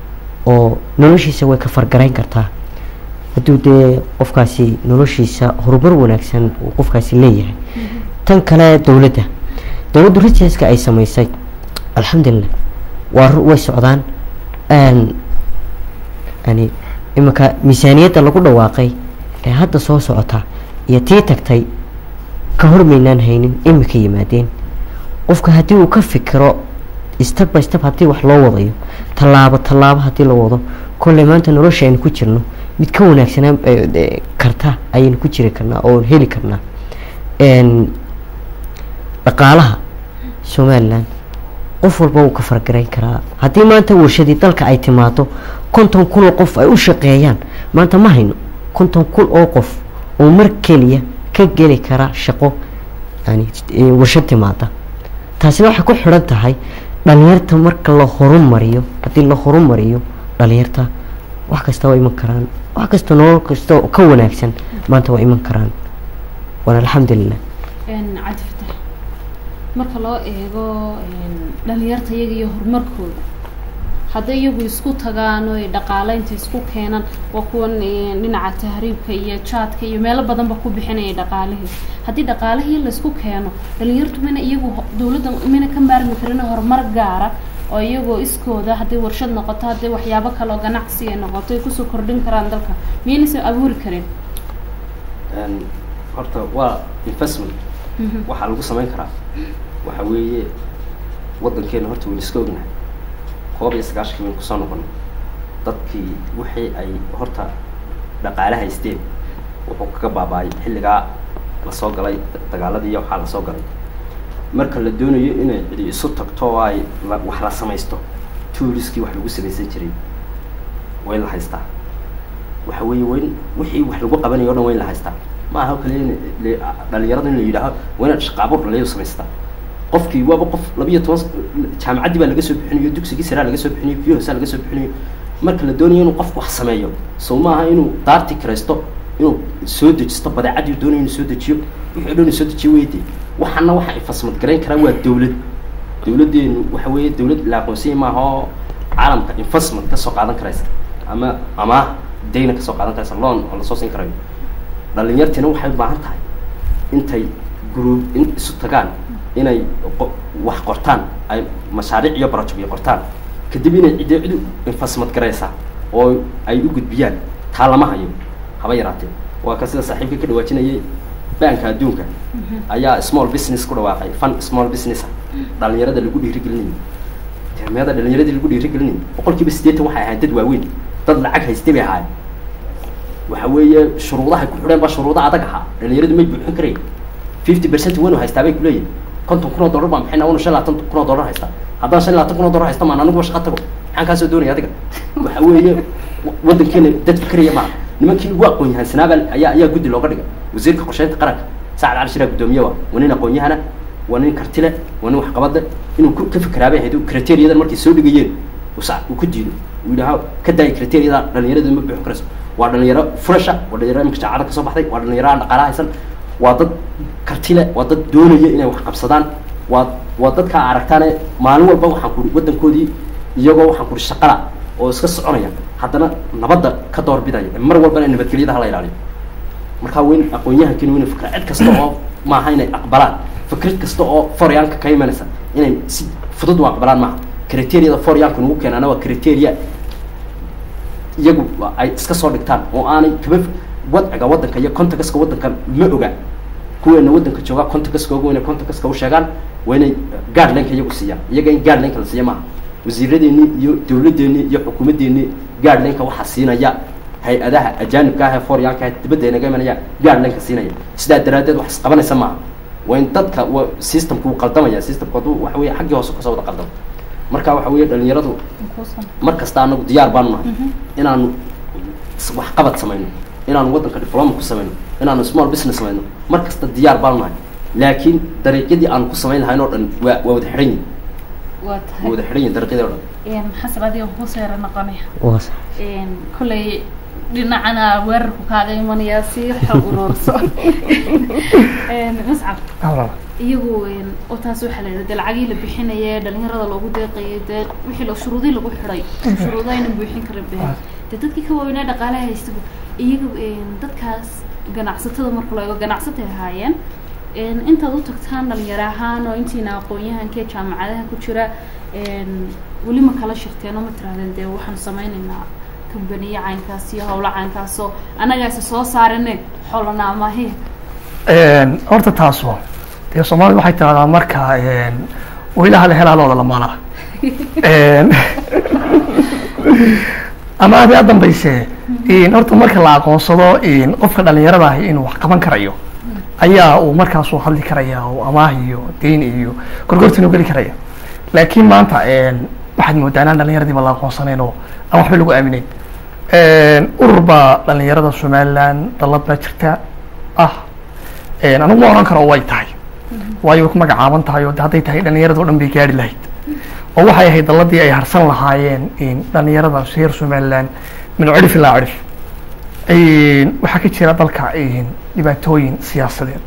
oo noloshiisa way ka fargarayn kartaa hadduu dee qofkaasi noloshiisa horumar wanaagsan uu qofkaasi leeyahay tan kale dowladda dowladdu rijaska ay samaysay alxamdulilah waa ru- way socdaan Een, yani iminka miisaaniyadda lagu dhawaaqay ee hadda soo socota iyo tii tagtay ka hormaynaan haynin imika yimaadeen qofka haddii uu ka fikiro step by step haddii wax loo wadayo tallaabo tallaabo haddii la wado kolley maanta nolosha aynu ku jirno mid ka wanaagsanaan eh, eh, karta ayaynu ku jiri karnaa oo heli karnaa Een, dhaqaalaha somalilan qof walba wuu ka fargarayn karaa haddii maanta warshadii dalka ay timaado konton kun oo qof ay u shaqeeyaan maanta ma hayno konton kun oo qof oo mar keliya ka geli kara shaqo yani eh, warshad timaada taasina waxay ku xidhan tahay dhalinyarta marka la horumariyo haddii la horumariyo dhalinyarta wax kasta waa iman karaan wax kasta nolol kasta oo ka wanaagsan maanta waa iman karaan waana alxamdulilah
cabdi fatax marka loo eego dhalinyarta iyaga iyo horumarkooda hadday iyagu isku tagaan oo ay dhaqaaleynta isku keenaan waa kuwan eh, dhinaca tahriibka iyo jaadka iyo meelo badanba ku bixinaya dhaqaalihii haddii dhaqaalihii laisku keeno dhalinyartu mina iyagu ho- dawladda mina ka maarmi karin horumar gaara oo iyagoo iskooda hadday warshad noqoto hadday waxyaabo kale oo ganacsi ay noqoto ay kusoo kordhin karaan dalka miyaynaysan abuuri karin
Een, horta waa investment waxaa lagu samayn karaa waxa weeye waddankeena horta waynu iska ognahay koob iyo sagaashankii baynu kusoo noqonay dadkii wixii ay horta dhaqaale haysteen wuxuu kaga baaba'ay xilligaa lasoo galay dagaaladii iyo waxaa lasoo galay marka la doonayo inay cidi isu tagto oo ay la- wax la samaysto touriskii wax lagu samaysan jiray way la haystaa waxa weeye wayn wixii wax lagu qabanayo o dhan wayn la haystaa ma aha oo kaliya in le- dhalinyarada in la yidhaaho waa inaad shaqaabo dhalinyaro samaystaa qofkii waaba qof labiyo toban s- jaamacaddii baa laga soo bixinayo dugsigii saraa laga soo bixinayo kii hoosaa laga soo bixinayo marka la doonayo inuu qofku wax sameeyo sow maaha inuu daarti kiraysto inuu soo dejisto badeecadii uu doonayo inuu soo dejiyo wixii o dhan inuu soo dejiyo weydi waxaana waxa ay fasmad garayn karaan waa dawlad dawladdeenu waxa weeye dawlad la aqoonsanya maaha oo caalamka investment kasoo qaadan karaysa ama amaah dayna kasoo qaadan karaysa loan oo lasoo siin karayo dhalinyartina waxay u baahan tahay intay group in isu tagaan inay qo- wax qortaan ay mashaariic iyo project iyo qortaan kadib inay ciddo cid u investment garaysaa oo ay u gudbiyaan taa lama hayo haba yaraatee waa ka sida saaxiibka ka dhawaajinayay banka adduunka ayaa small business ku dhawaaqay fun small business dhalinyarada lagu dhiirigelinayo termiyada dhalinyaradii lagu dhiirigelinayo boqol kiiba siddeetan waxay ahayd dad waaweyn dad lacag haystay bay ahaayeen waxa weeye shuruudahay ku xidheen baa shuruudo adag ahaa dhalinyaradu may buuxin karayn fifty percent wanu haystaa bay kuleeyihin konton kun oo dollar baan bixina wanu shan labaatan kun oo dollar haystaa haddaan shan labaatan kun oo dollar haysta maan aniguba shaqa tago maxaan kaasoo doonaya adiga waxa weeye wa- waddankeena dad fikraya maaha nimankii ugu aqoon yahansanaaba ayaa ayaa guddi looga dhigay wasiirka qorsheynta qaranka sacad cali shiraa guddoomiye wa waa nin aqoon yahana waa nin karti leh waa nin waxqabad leh inuu ku- ka fikeraabay ahayd kriteeriyadan markay soo dhigayeen usa uu ku diido uu yidhaha ka daaya kriteeriyada dhalinyarada ma buuxin karayso waa dhalinyaro furasha waa dhalinyaro imika jaacada kasoo baxday waa dhalinyaro aan dhaqaala haysan waa dad karti leh waa dad doonaya inay wax qabsadaan waa waa dadka aragtaane maalin walba waxaan kuri waddankoodii iyagoo waxaan kuri shaqala oo iska soconaya haddana nabadda ka doorbidaya mar walbana nabadgelyada hala ilaaliyo markaa weyn aqoon-yahankiina weyna fikra cid kasta oo maaha inay aqbalaan fikrad kasta oo foryaanka ka imanaysa inay si fudud u aqbalaan maaha criteriyada foryaanka nagu keenaana waa criteria iyagu ay iska soo dhigtaan oo aanay kaba wadciga waddanka iyo contagaska waddanka ma oga kuweena waddanka jooga contagaska oga inay contagaska u sheegaan waa inay guidelineka iyagu siiyaan iyaga in guidelineka la siiya maaha wasiiradeeni iyo dawladdeeni iyo xukuumaddeeni guidelineka waxaa siinaya hay-adaha ajaanibka ah ee foryaanka ah dibadda inaga imanaya guidelineka siinaya sidaa daraaddeed wax isqabanaysa maaha waa in dadka wa systemka wuu qaldamaya systemka hadduu waxa weeye xaggii hoose kasoo wada qaldamo marka waxa weeye dhalinyaradu mar kasta anagu diyaar baanu nahay inaanu s- waxqabad samayno inaanu waddanka diploma ku samayno inaanu small business samayno mar kasta diyaar baanu nahay laakiin dariiqyadii aanu ku samayn lahayn oo dhan waa waa wada xidhan yihin
waa
waa
tahay
wada xidhan yihin dariiqyadii oo dhan
xasan adiga kuusoo yara noqonaya
waa sax
kolley dhinacana weerarku kaaga imanayaa si xog uruurso mascab
Alright.
iyagu oo taas waxaa la yidhahda lacagii la bixinaya dhalinyarada loogu deeqayay dee wixii la shuruudii lagu xidhay shuruudo ayna buuxin karin behen dee dadkii ka waaweynaa dhaqaalaha haystagu iyaga dadkaas ganacsatada marka loo eego ganacsatay ahaayeen intaad u tagtaan dhalinyaro ahaan oo intiina aqoon-yahankee jaamacadaha ku jira weli ma kala shirteen oo ma tirahdeen dee waxaan sameynaynaa kambaniyo caynkaas iyo howlo caynkaasoo annagaasi soo saarine xolana amahe
Een, horta taaso dee soomaalida waxay tiraahdaa marka weylaha la helaalooda la maalaa Een, ama aad yaa dambayse in horta marka la aqoonsado in qofka dhalinyarada ahi inuu wax qaban karayo ayaa uu markaasuu hadli karaya oo amaah iyo deyn iyo gorgortan u geli karaya laakiin maanta een, waxaad moodaa inaan dhalinyaradiiba la aqoonsanayn oo aan waxba lagu aamineyn Een, urur baa dhalinyarada somaliland dallad baa jirta ah Een, anigu ma oran karo way tahay waayo way ku magacaaban tahay oo de hadday tahay dhalinyarada oo dhan bay gaari lahayd oo waxay ahayd dalladii ay harsan lahaayeen in dhalinyarada reer somaliland min cirif ilaa cirif Een, waxaa ka jira dalka een, dhibaatooyin siyaasadeed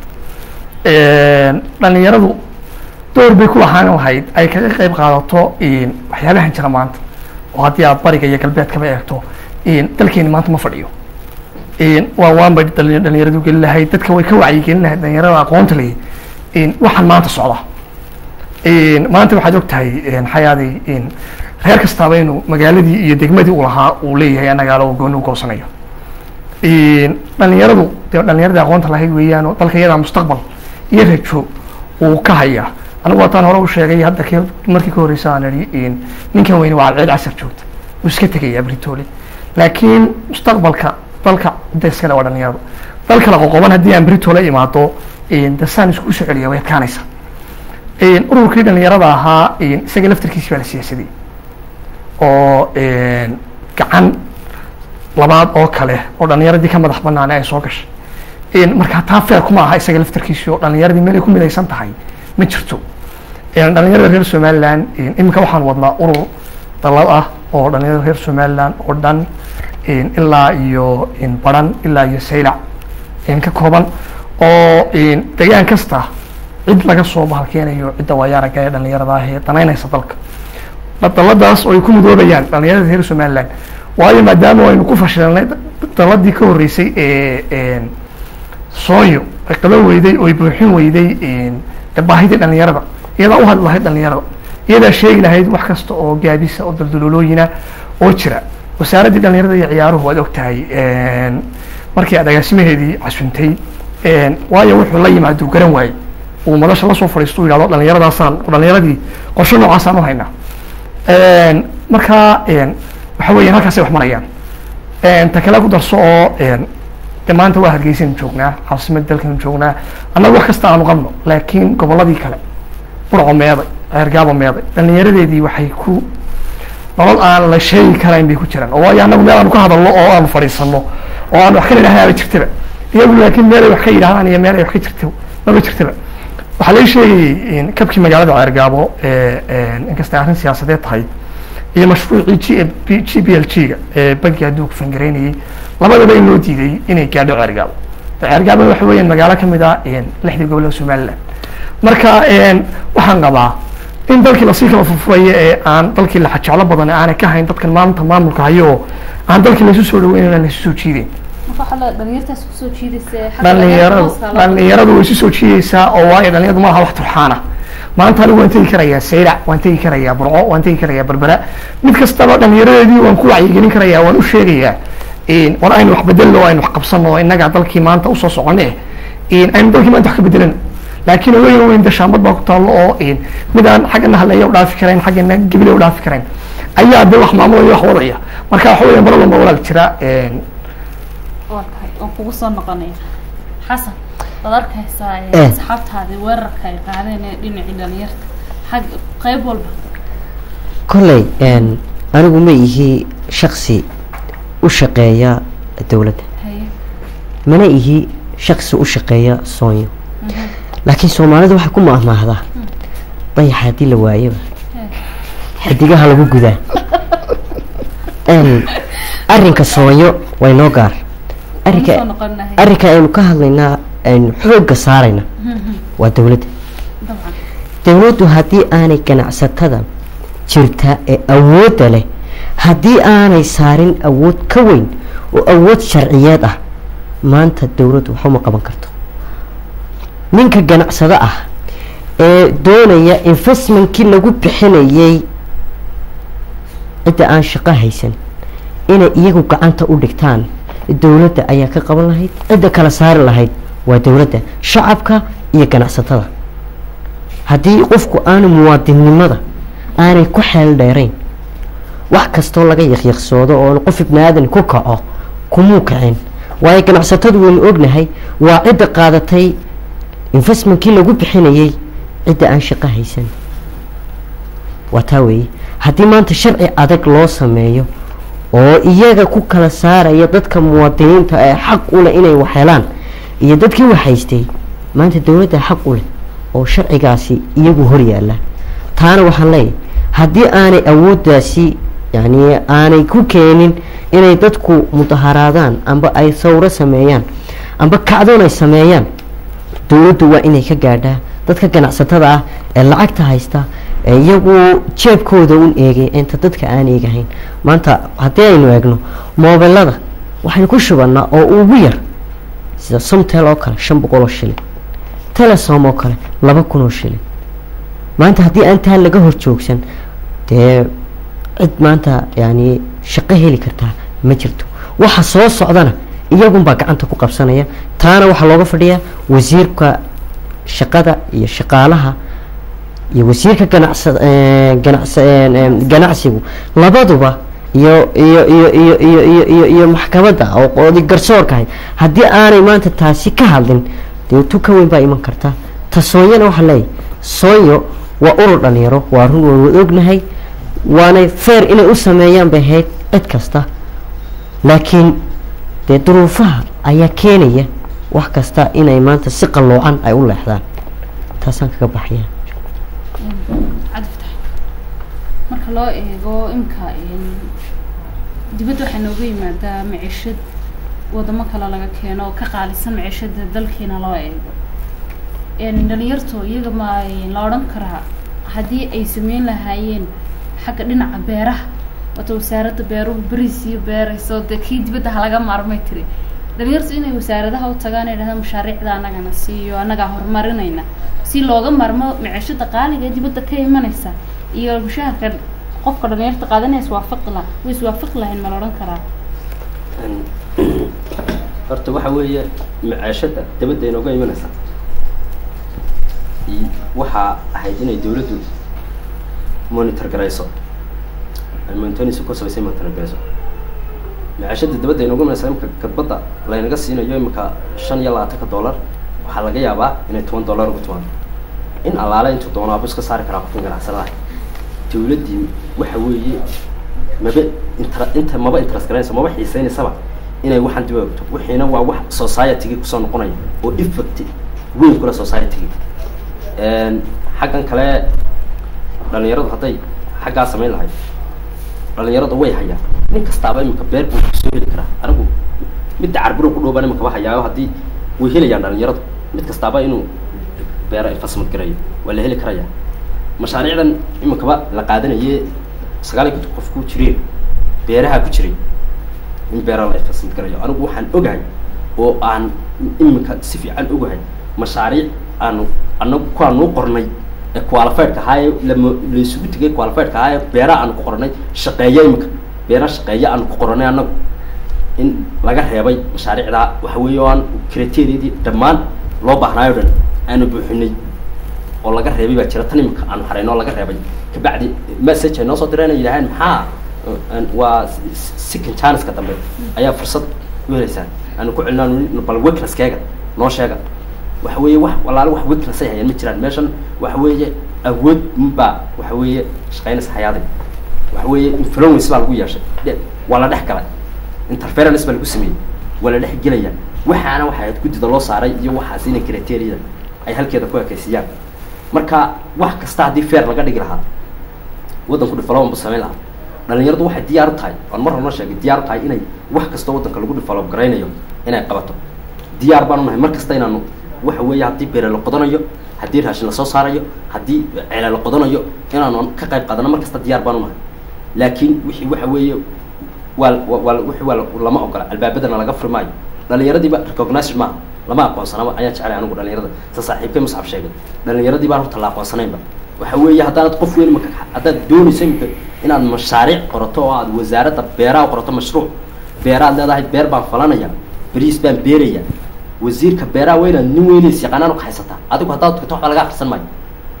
Een, dhalinyaradu door bay ku lahaan lahayd ay kaga qayb qaadato een, waxyaabahan jira maanta oo haddii aad bariga iyo galbeedkaba eegto een, dalkeeni maanta ma fadhiyo een, waa waan bay dhali- dhalinyaradu gelin lahayd dadka way ka wacyigelin lahayd dhalinyarada aqoonta leh een, waxaan maanta socda een, maanta waxaad og tahay een, xayaaday een, reer kastaaba inuu magaaladii iyo degmadii uu lahaa uu leeyahay anagaalo oo gooni u goosanayo een, dhalinyaradu dee dhalinyaradii aqoonta lahayd weeyaan oo dalka iyadaa mustaqbal iyo rajo uu ka hayaa anigu waataan hore u sheegay hadda ke markii ka horreysa aan idhi een, ninkan weyne waa alceed casar joogta wuu iska tegayaa britooli laakiin mustaqbalka dalka cidda iskale waa dhalinyarada dal kala qoqoban haddii aan britoole imaado een, de saan isku soo celiya way adkaanaysa een, ururkii dhalinyarada ahaa een, isaga laftarkiisi baa la siyaasadiyey oo een, gacan labaad oo kale oo dhalinyaradii ka madax banaane ay soo gashay een, marka taa feer kuma aha isaga laftarkiisi oo dhalinyaradii meel ay ku midaysan tahay ma jirto een, dhalinyarada reer somaliland een, iminka waxaan wadnaa urur dalad ah oo dhalinyarada reer somaliland oo dhan een, ilaa iyo een, baran ilaa iyo saylac een, ka kooban oo een, degaan kasta cid laga soo bahalkeenayo cidda waayaaraga ee dhalinyarada ah ee danaynaysa dalka daladaas oo ay ku midoobayaan dhalinyarada reer somaliland waayo maadaama aynu ku fashilnay daladii ka horreysay ee een, sooyo ay qaban weyday oo ay buuxin weyday een, dee baahidii dhalinyarada iyadaa u hadli lahayd dhalinyarada iyadaa sheegi lahayd wax kasta oo gaabisa oo daldaloolooyina oo jira wasaaraddii dhalinyarada iyo ciyaaruhu waad og tahay een, markii aad agaasimaheedii casuntay een, waayo wuxuu la yimaado uu garan waayey uu madasha lasoo fadhiisto uu yidhahdo dhalinyaradaasaan dhalinyaradii qorshe noocaasaan u haynaa Een, marka een, waxa weeyaan halkaasay wax marayaan Een, ta kale ku darso oo een, de maanta waa hargeysanu joognaa caasimada dalkanu joognaa annaga wax kasta aanu qabno laakiin gobolladii kale burco meeday ceergaabo meeday dhalinyaradeedii waxay ku nolol aan la sheegi karayn bay ku jiraan oo waayo annagu meel aanu ka hadalno oo aanu fadhiisano oo aan wax ka nidhahnaaba jirtaba iyagu laakiin meel ay wax ka yidhahdaan iyo meel ay wax ka jirto maba jirtaba waxaa lai sheegayay in kabkii magaalada ceergaabo inkastay arrin siyaasadeed tahay iyo mashruucii g g b l g ga ee bankiga adduunka fangareynayay labadaba in loo diiday inay gaadho ceergaabo ceergaabo waxa weeyaan magaalo kamid ah lixdii gobol ee somaliland marka waxaan qabaa in dalkii lasii kala furfurayo ee aan dalkii laxajeclo badan aanay ka hayn dadkan maanta maamulka hayo oo aan dalkii laysu soo dhaweynayn aan laysu soo jiideyn
dhalinyartaas kusoo jiidaysa
dhalinyaradu dhalinyaradu way isu soo jiidaysaa oo waayo dhalinyaradu malaha wax turxaana maanta anigu waan tegi karayaa saylac waan tegi karayaa burco waan tegi karayaa berbera mid kastaba dhalinyaradeedii waan ku wacyigelin karayaa waan u sheegayaa war aynu wax bedelno aynu wax qabsano innagaa dalkii maanta usoo socone aynu dalkii maanta wax ka bedelano laakiin weyn weyn dashaambad baa ku taallo oo mid aan xaggana haleeya u dhaafi karayn xaggana gebile u dhaafi karayn ayaa de wax maamulaya wax wadaya marka waxa weya mar walba walaal jira
waa tahay waan kugu soo noqonaya xasan waad arkaysaa
Eh.
asxaabtaadi weerarka ay qaadeen ee dhinacii dhalinyarta xag qayb walba
kolley een, anigu ma ihi shaksi u shaqeeya dowladda
haye
mana ihi shaksi u shaqeeya soonyo laakiin soomaalidu waxay ku maahmaahdaa dayaxa haddii la waayaba xidigaha lagu gudaa Een, arrinka soonyo way noo gaar
waan
arrinka
soo noqonahay
arrinka aynu ka hadlaynaa aynu xoogga saarayna waa dowladda
dabcan
dowladdu haddii aanay ganacsatada jirta ee awoodda leh haddii aanay saarin awood ka weyn oo awood sharciyeed ah maanta dowladdu waxuma qaban karto ninka ganacsado ah ee doonaya investmentkii lagu bixinayay cidda aan shaqo haysan inay iyagu gacanta u dhigtaan dowladda ayaa ka qaban lahayd cidda kala saari lahayd waa dowladda shacabka iyo ganacsatada haddii qofku aanu muwaadinnimada aanay ku xeel dheerayn wax kastoo laga yaqyaqsoodo oo qof ibni aadan ku kaco kumuu kacin waayo ganacsatadu waynu ognahay waa cidda qaadatay investmentkii lagu bixinayay cidda aan shaqo haysan waa taa weeye haddii maanta sharci adag loo sameeyo oo iyaga ku kala saaraya dadka muwaadiniinta ee xaq u leh inay wax helaan iyo dadkii wax haystay maanta dowladda xaq u leh oo sharcigaasi iyagu hor yaalla taana waxaan leeyahay haddii aanay awooddaasi yani aanay ku keenin inay dadku mudaharaadaan amba ay sawro sameeyaan amba kacdoon ay sameeyaan dowladdu waa inay ka gaadhaa dadka ganacsatada ah ee lacagta haysta ee iyagu jeebkooda un eegay inta dadka aan eegahayn maanta haddii aynu eegno moobelada waxaynu ku shubannaa oo ugu yar sida somtel oo kale shan boqol oo shilin telesom oo kale laba kun oo shilin maanta haddii aan taa laga hor joogsan dee cid maanta yani shaqo heli kartaa ma jirto waxa soo socdana iyagunbaa gacanta ku qabsanaya taana waxaa looga fadhiyaa wasiirka shaqada iyo shaqaalaha iyo wasiirka ganacsa ganacsa ganacsigu labaduba iyo iyo iyo iyo iyo iyo iyo iyo maxkamadda oo qoodi garsoorka ahayd haddii aanay maanta taasi ka hadlin dee tu ka weyn baa iman karta ta soonyana waxaa leeyahay soonyo waa urur dhalinyaro waa run waan wada ognahay waanay feer inay u sameeyaan bay ahayd cid kasta laakiin dee duruufaha ayaa keenaya wax kasta inay maanta si qalloocan ay u leexdaan taasaan kaga baxaya
cadftax marka loo eego imka dibadda waxaa nooga yimaadaa micishad wadamo kale laga keeno oo ka qaalisan micishada dalkiina loo eego dhalinyarto iyaga ma la odhan karaa haddii ay sameyn lahaayeen xagga dhinaca beeraha wata wasaaradda beeruhu beriis iyo beerayso dee kii dibadda halaga maarmay tiri dhalinyartu inay wasaaradaha u tagaan ay dhahdaan mashaariicda annagana siiyo annagaa horumarinayna si looga marmo micishada qaaliga ee dibadda ka imanaysa iyo mushaharka qofka dhalinyarta qaadanaya iswaafaqi laha way iswaafaqi lahayn ma la odhan karaa
horta waxa weeye macaashada dabadda inooga imanaysa waxaa ahayd inay dawladdu monitor garayso ay monitorinsi ku sabaysay monitor garayso macaashada dabadda inooga imanaysa imika kadbadda laynaga siinayo imika shan iyo labaatanka dollar waxaa laga yaabaa inay toban dollar ugu tumaan in allaale intuu doono abu iska saari karaa qofkan ganacsadaha dawladdii waxa weeye maba intra inta maba interest garanaysa maba xiiseynaysaba inay waxaan dib ogto wixiina waa wax society-gii kusoo noqonaya oo effect weyn kula society-gii xaggan kale dhalinyaradu hadday xaggaa samayn lahayd dhalinyaradu way hayaan nin kastaaba imika beer buu soo heli karaa anigu midda carburo ku dhooban imika ba hayaayo haddii way helayaan dhalinyaradu mid kastaaba inuu beer fasmad garayo waa la heli karaya mashaariicdan imikaba la qaadanaye sagaal iyo konton qof ku jireen beeraha ku jiray in beera la fasmad garayo anigu waxaan ogahay oo aan imika si fiican ogahay mashaariic aanu anagu kuwaanu qornay ee qualifiedka ahaaye lama laysugu tegay qualifiedka ahaaye beeraha aanu ku qornay shaqeeya imika beera shaqeeya aanu ku qoranay anagu in laga reebay mashaariicdaa waxa weeye oo aan criteeriadii dhammaan loo baahnaayo dhan aanu buuxinay oo laga reebay baa jira tan imika aanu harayno oo laga reebay kabacdi message ay noo soo direen ay yidhaaheen maxaa waa second chanceska dambe ayaa fursad u helaysaan aanu ku celinaan bal weaknesskeega noo sheega waxa weeye wax walaalo wax weakness ay hayaan ma jiraan meeshan waxa weeye awood baa waxa weeye shaqaynaysa hayaaday waxa weeye influence baa lagu yeeshay waa la dhex galay interference baa lagu sameeyey waa la dhex gelaya waxaana waxay ahayd guddida loo saaray iyo waxaas inay criteria ay halkeeda ku ekaysiiyaan marka wax kasta haddii fair laga dhigi lahaa waddanku development bu samayn lahaa dhalinyaradu waxay diyaar u tahay aan mar horna sheegay diyaar u tahay inay wax kastoo waddanka lagu develop garaynayo inay qabato diyaar baanu nahay mar kasta inaanu waxa weeye haddii beere la qodanayo haddii raashin lasoo saarayo haddii ceele la qodanayo inaanu ka qayb qaadano mar kasta diyaar baanu nahay laakiin wixii waxa weeye waa waa wixii waa lama ogola albaabadana laga furi maayo dhalinyaradiiba recognized maaha lama aqoonsanaba ayaan jecelay anigu dhalinyarada sa saaxiibkay musxab sheegay dhalinyaradii baan horta la aqoonsanaynba waxa weeye haddaanad qof weyn maka haddaad doonayso imika inaad mashaariic qorato oo aad wasaaradda beeraha qorato mashruuc beeraad leedahay beer baan falanaya beriis baan beeraya wasiirka beeraha waa inaad nin weynays yaqaanaan ka haysataa adigu haddaad tukato waxba laga akrisan maayo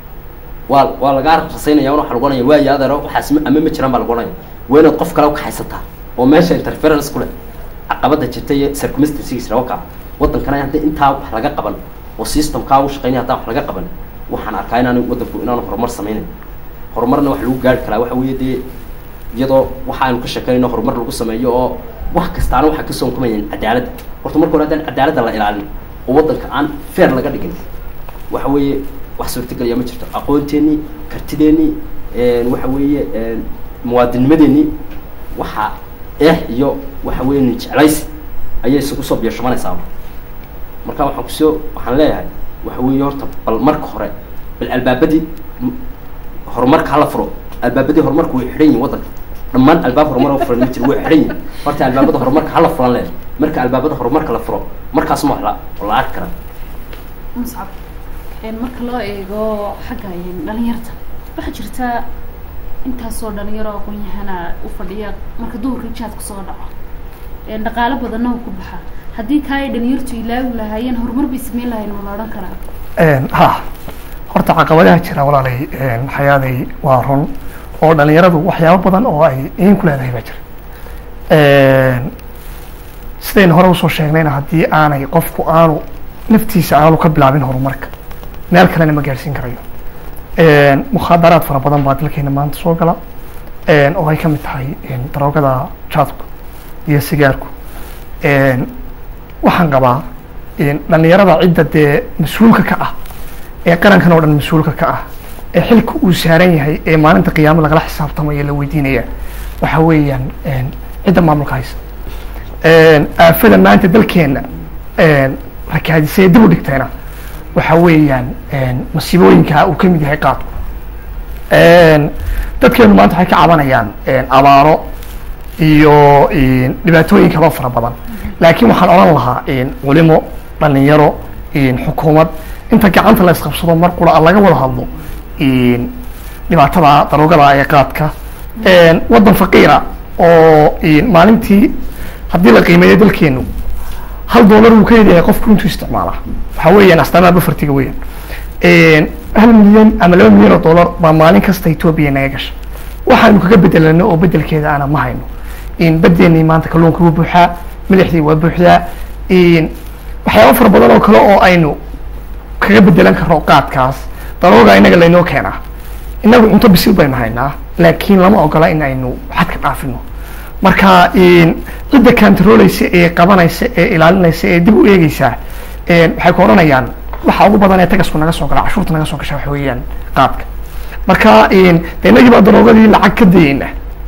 waa waa lagaa rasaynaya waxa lagu ohanaya waayo adeero waxaas ama ma jiraan baa lagu ohanaya waa inaad qof kale ka haysataa oo meesha interference ku leh caqabada jirta iyo circumstances rawaka waddankana haddii intaa wax laga qaban oo systemkaa u shaqeynaya haddaan wax laga qaban waxaan arkaa inaan waddanku inaanu horumar sameynayn horumarna wax lagu gaari karaa waxa weeye dee iyadoo waxa aynu ka sheekanayno horumar lagu sameeyo oo wax kastaana waxaa ka soonkumayaen cadaaladda horta marka hore haddaan cadaaladda la ilaalin oo waddanka aan fair laga dhigin waxa weeye wax suurtagelaya ma jirto aqoonteennii kartideennii waxa weeye muwaadinimadeennii waxa eh iyo waxa weeye nin jeclaysi ayay isugu soo biyashumanaysaa marka waxaan kusoo waxaan leeyahay waxa weeye horta bal marka hore bal albaabadii horumarka hala furo albaabadii horumarka way xidhan yihin waddanka dhammaan albaab horumar furan ma jiro way xidhan yihin horta albaabada horumarka hala furan leeyahay marka albaabada horumarka la furo markaas ma wax la la arki karaa
muscab marka loo eego xagga dhalinyarta waxaa jirta intaasoo dhalinyaro aqoon-yahana u fadhiya marka duhurka jaadku soo dhaco dhaqaalo badanna u ku baxa haddii kaa ay dhalinyartu ilaawi lahaayeen horumar bay sameyn lahayn ma la odhan karaa
ha horta caqabadaha jira walaalay xayaaday waa run oo dhalinyaradu waxyaabo badan oo ay iin ku leedahay baa jira sidaynu hore usoo sheegnayna haddii aanay qofku aanu naftiisa aanu ka bilaabin horumarka meel kalena ma gaarsiin karayo mukhaadaraad fara badan baa dalkeena maanta soo gala oo ay ka mid tahay daroogada jaadku iyo sigaarku waxaan qabaa dhalinyarada cidda dee mas-uulka ka ah ee qarankan oo dhan mas-uulka ka ah ee xilka uu saaran yahay ee maalinta qiyaamo lagala xisaabtamayo la weydiinaya waxa weeyaan cidda maamulka haysa aafada maanta dalkeena rakaadisee dib u dhigtayna waxa weeyaan masiibooyinka uu ka mid yahay qaadku dadkeenu maanta waxay ka cabanayaan abaaro iyo dhibaatooyin kaloo fara badan laakiin waxaan odhan lahaa culimo dhalinyaro xukuumad inta gacanta la isqabsado mar qura laga wada hadlo dhibaatada daroogada ee qaadka waddan faqiira oo maalintii haddii la qiimeeyo dalkeenu hal dollar uu ka leeyahay qofku intuu isticmaala waxa weeyaan astaamaha bafartiga weeyaan hal milyan ama laba milyan oo dollar baa maalin kasta etoobiya naga gasha waxaanu kaga bedelano oo bedelkeeda ana ma hayno badeennii maanta kalluunka wuu buuxaa madaxdii waa buuxdaa waxyaaba fara badan oo kale oo aynu kaga bedelan karno qaadkaas darooga inaga laynoo keenaa inagu cunto bisil baynu haynaa laakiin lama ogola in aynu xadka dhaafino marka cidda kantarooleysa ee qabanaysa ee ilaalinaysa ee dib u eegeysaa waxay ku odhanayaan waxa ugu badan ee tagasku naga soo gala cashuurta naga soo gasha waxa weeyaan qaadka marka de inagii baa daroogadii lacag ka dayeyna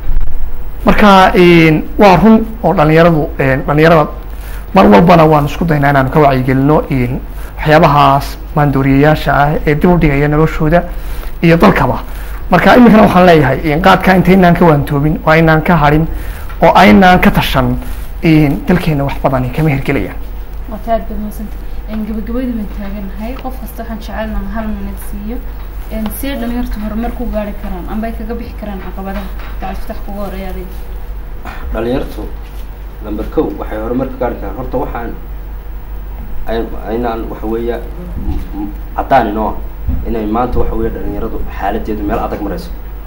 marka waa run oo dhalinyaradu dhalinyarada mar walbana waan isku daynaa inaanu ka wacyigelino waxyaabahaas maandooriyayaasha ah ee dib u dhigaya noloshooda iyo dalkaba marka iminkana waxaan leeyahay qaadka intaynaan ka waantoobin oo aynaan ka harin oo aynaan ka tashan dalkeena wax badani kama hirgelayaan
waata aad baad mahadsanta gabagabadii baan taaganahay qof kasta waxaan jecelnaha hal minad siiyo see dhalinyartu horumar ku gaari karaan amba ay kaga bixi karaan caqabadaha gacalfitax kuga horeeya adiga
dhalinyartu number ko waxay horumar ka gaari karaan horta waxaan aynaan waxa weeya caddaan inoo ah inay maanta waxa weeya dhalinyaradu xaaladeedu meel adag marayso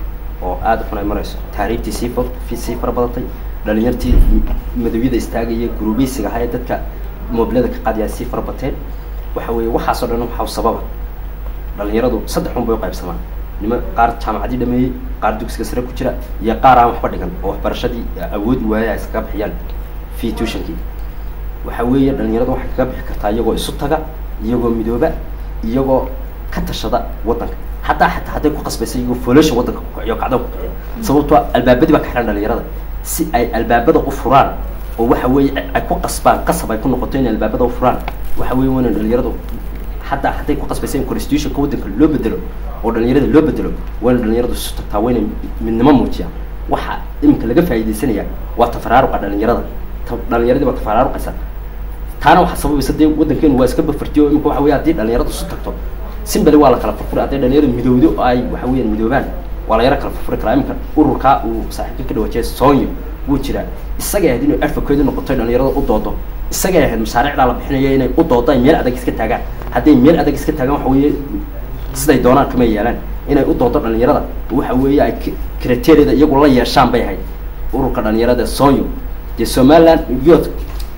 oo aada xun ay marayso taariibtii sii fa sii fara badatay dhalinyartii madowyada istaagaya guruubeysiga ahaa ee dadka moobilada ka qaadiyaa sii fara bateen waxa weeye waxaasoo dhan waxaa sababa dhalinyaradu saddex un bay u qaybsamaan nima qaar jaamacadii dhameeyey qaar dugsiga sare ku jira iyo qaar aan waxba dhigan oo waxbarashadii awoodi waaya ay iskaga bixiyaan fee tutionkii waxa weeye dhalinyaradu waxay kaga bixi kartaa iyagoo isu taga iyagoo midooba iyagoo ka tashada waddanka hataa xataa hadday ku qasbaysa iyagoo foolosha waddanka ku kiciyo kacdo ku kiciyo sababtoo albaabadii baa ka xihan dhalinyarada si ay albaabada u furaan oo waxa weeye ay ku qasbaan qasab ay ku noqoto inay albaabada u furaan waxa weeye waana dhalinyaradu hataa hadday ku qasbaysa in constitutionka waddanka loo bedelo oo dhalinyarada loo bedelo waana dhalinyaradu isu tagtaa wayna midnimo muujiyaan waxa iminka laga faa'iidaysanaya waa tafaraaruqa dhalinyarada dhalinyaradii baa tafaraaruqaysa taana waxaa sababaysa dee waddankeenu waa iska bafartiyo imika waxa weya haddii dhalinyaradu isu tagto simbali waa la kala furfuri hadday dhalinyaradu midowdo oo ay waxa weeyaan midoobaan waa la yaro kala furfuri karaa iminka ururkaa uu saaxiibka ka dhawajiyay soonyo wuu jiraa isagay ahayd inuu advocate noqoto dhalinyarada u doodo isagay ahayd mashaariicdaa la bixinayo inay u doodo ay meel adag iska taagaan hadday meel adag iska taagaan waxa weeye siday doonaan kama yeelaan inay u doodo dhalinyarada waxa weeye ay criteeriyada iyagu la yeeshaan bay ahayd ururka dhalinyarada soonyo dee somaliland youth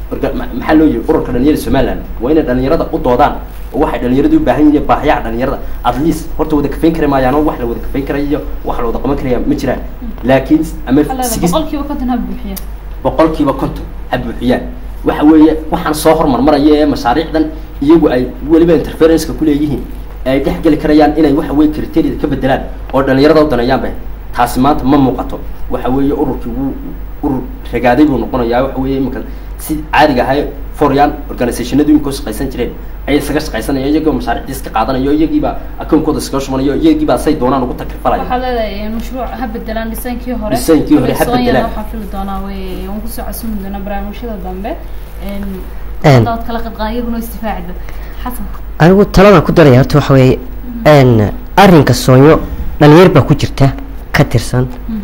maxaa loo yihi ururka dhalinyarada somaliland waa inay dhalinyarada u doodaan oo waxay dhalinyaradu u baahan yihiin baahiyaha dhalinyarada at least horta wada kafayn kari maayaan oo wax la wada kafayn karayo iyo wax la wada qaban karaya ma jiraan laakiin ama
boqolkiiba konton ha buuxiya
boqolkiiba konton ha buuxiyaan waxa weeye waxaan soo hormarmaraya ee mashaariicdan iyagu ay weliba interferenceka kuleeyihiin ay dhex geli karayaan inay waxa weye criteria ka bedelaan oo dhalinyarada u daneeyaanba taasi maanta ma muuqato waxa weeye ururkii wuu urur ragaaday buu noqonayaa waxa weeye iminka si caadiga ahay foryaan organizationadu iminka shaqaysan jireen ayay isaga shaqaysanaya iyagoo mashaariicdii iska qaadanayo iyagiiba akoonkooda iskaga shubanayo iyagiiba say doonaan ugu takrifalaya
waxaa leedahay mashruuc ha bedelaan dhisaankii hore
Dhisaankii hore ha
Soonyana
bedelaan.
waxaan fili doonaa wey waan kusoo casumi doonaa barnaamijyada dambe
Een.
dood kala qadqaayaguna istifaacida xasan
anigu taladan ku daraya horta waxa weeye n arrinka soonyo dhalinyar baa ku jirta ka tirsan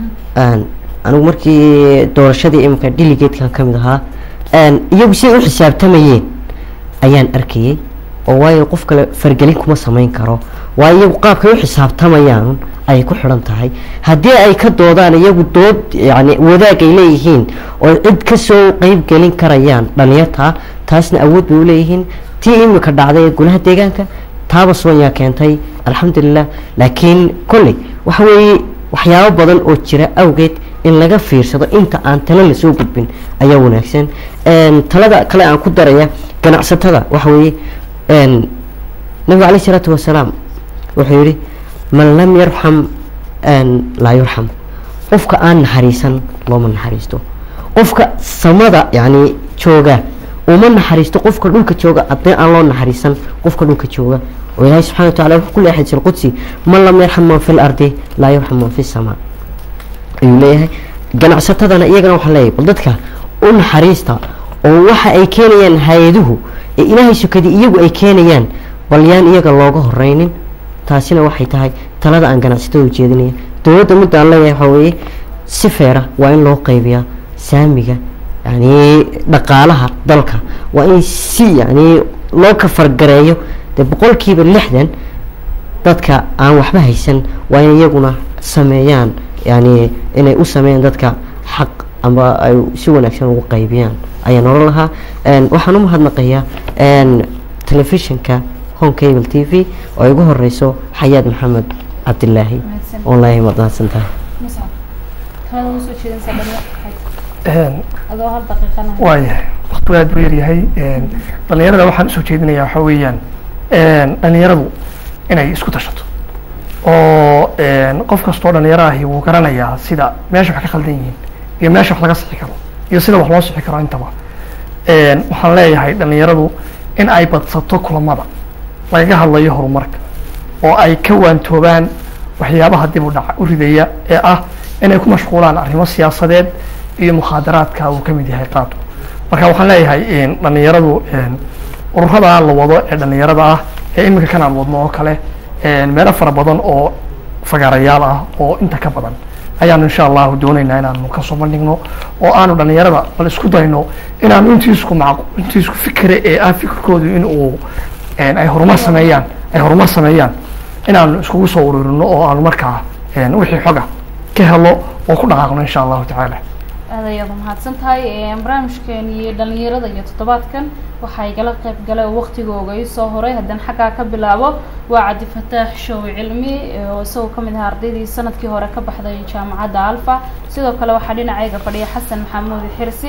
n anigu markii doorashadii iminka delegatekan ka mid ahaa n iyagu siday u xisaabtamayeen ayaan arkayay oo waayo qof kale fargelin kuma samayn karo waayo iyagu qaabkay u xisaabtamayaan ayay ku xidhan tahay haddii ay ka doodaan iyagu dood yani wadaag ay leeyihiin oo cid kasoo qeyb gelin karayaan dhalinyarta taasna awood bay uleeyihiin tii imika dhacday ee golaha deegaanka taaba soonyaa keentay alxamdulilah laakiin kolley waxa weeye waxyaabo badan oo jira awgeed in laga fiirsado inta aan talo lasoo gudbin ayaa wanaagsan Een, talada kale aan ku daraya ganacsatada waxa weeye een, nabiga caleyh isalaatu wasalaam wuxuu yihi man lam yarxam een, laa yurxam qofka aan naxariisan looma naxariisto qofka samada yani jooga uma naxariisto qofka dhulka jooga haddii aan loo naxariisan qofka dhulka jooga oo ilaahay subxana wa tacala wuxuu ku leeyahay xadiis alqudsi man lam yarxam man fi lardi laa yarxam man fi samaa ayuu leeyahay ganacsatadana iyagana waxaa leeyahay bal dadka u naxariista oo waxa ay keenayaan hay-aduhu ee ilaahay sukadii iyagu ay keenayaan bal yaan iyaga looga horeynin taasina waxay tahay talada aan ganacsatada ujeedinaya dowladda midda aan leeyahay waxaa weeye si feera waa in loo qaybiyaa saamiga yani dhaqaalaha dalka waa in si yani loo kafargareeyo dee boqolkiiba lixdan dadka aan waxba haysan waa in iyaguna sameeyaan yani inay u sameeyaan dadka xaq amba ay si wanaagsan ugu qaybiyaan ayaan oran lahaa Een, waxaan u mahadnaqayaa een, telefishinka home cable t v oo ay ugu horeyso xayaad maxamed cabdilaahi
Mahadsan.
online waad mahadsan tahay
muscab kalada usoo jeedinsa dhalinyarta
Een,
adoo hal daqiiqana
waayahay waqtigu aad buu yaryahay Een, dhalinyarada waxaan usoo jeedinayaa waxaa weeyaan dhalinyaradu inay isku tashato oo qof kastoo dhalinyaro ahi wuu garanayaa sida meesha wax ka khaldan yihiin iyo meesha wax laga sixi karo iyo sida wax loo sixi karo intaba waxaan leeyahay dhalinyaradu in ay badsato kulamada lagaga hadlayo horumarka oo ay ka waantoobaan waxyaabaha dib u dhaca u ridaya ee ah inay ku mashquulaan arrimo siyaasadeed iyo mukhaadaraadka uu ka mid yahay qaadu marka waxaan leeyahay dhalinyaradu ururada la wado ee dhalinyarada ah ee iminka kan aan wadno oo kale meelo fara badan oo fagaarayaal ah oo inta ka badan ayaanu insha allahu doonaynaa inaanu kasoo bandhigno oo aanu dhalinyarada bal isku dayno inaanu intiisku ma intiisku fikre ee ah fikirkoodu in uu ay horumar sameeyaan ay horumar sameeyaan inaanu iskugu soo ururino oo aanu markaa wixii xoga ka helo oo ku dhaqaaqno insha allahu tacaala
aad ayaad umahadsan tahay barnaamijkeeni dhalinyarada iyo toddobaadkan waxaa igala qayb galay oo waktigooga isoo horay haddana xaggaa ka bilaabo waa cabdi fataax show cilmi oo isagoo kamid ahaa ardaydii sanadkii hore ka baxday jaamacadda alfa sidoo kale waxaa dhinacayga fadhiya xasan maxamuud xirsi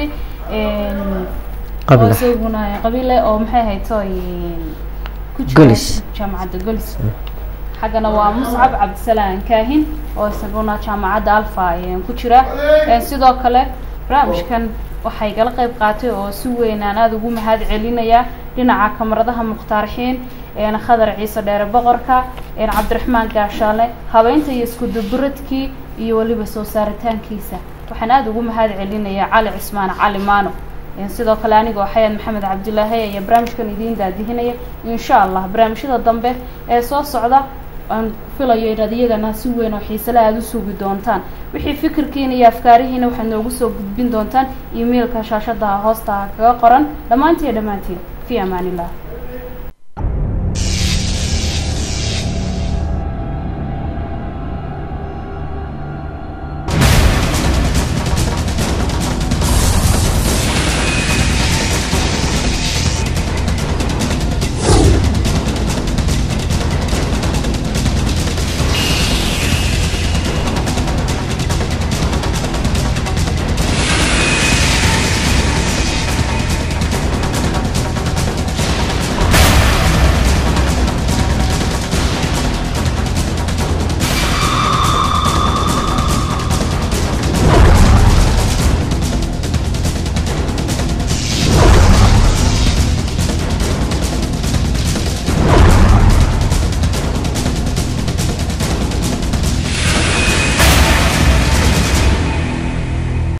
oo isaguna qabiile oo maxay hayto ku jira jaamacadda golis xaggana waa muscab cabdisalaan kaahin oo isaguna jaamacadda alfa ku jira sidoo kale barnaamijkan waxay gala qayb qaatay oo si weyn aan aada ugu mahad celinaya dhinaca kamaradaha mukhtaarxiin khadar ciise dheere boqorka cabdiraxmaan gaashaale habeynta iyo iskuduburadkii iyo weliba soo saaritaankiisa waxaan aada ugu mahad celinaya cali cismaan cali maano sidoo kale anigoo xayaad maxamed cabdilaahi ayaa barnaamijkan idiin daadihinaya insha allah barnaamijyada dambe ee soo socda aan filayo inaad iyagana si weyn oo xiisele aada u sugi doontaan wixii fikirkiina iyo afkaarihiina waxaad noogu soo gudbin doontaan emailka shaashadaha hoostaha kaga qoran dhammaantiin dhammaantiin fi amaan illah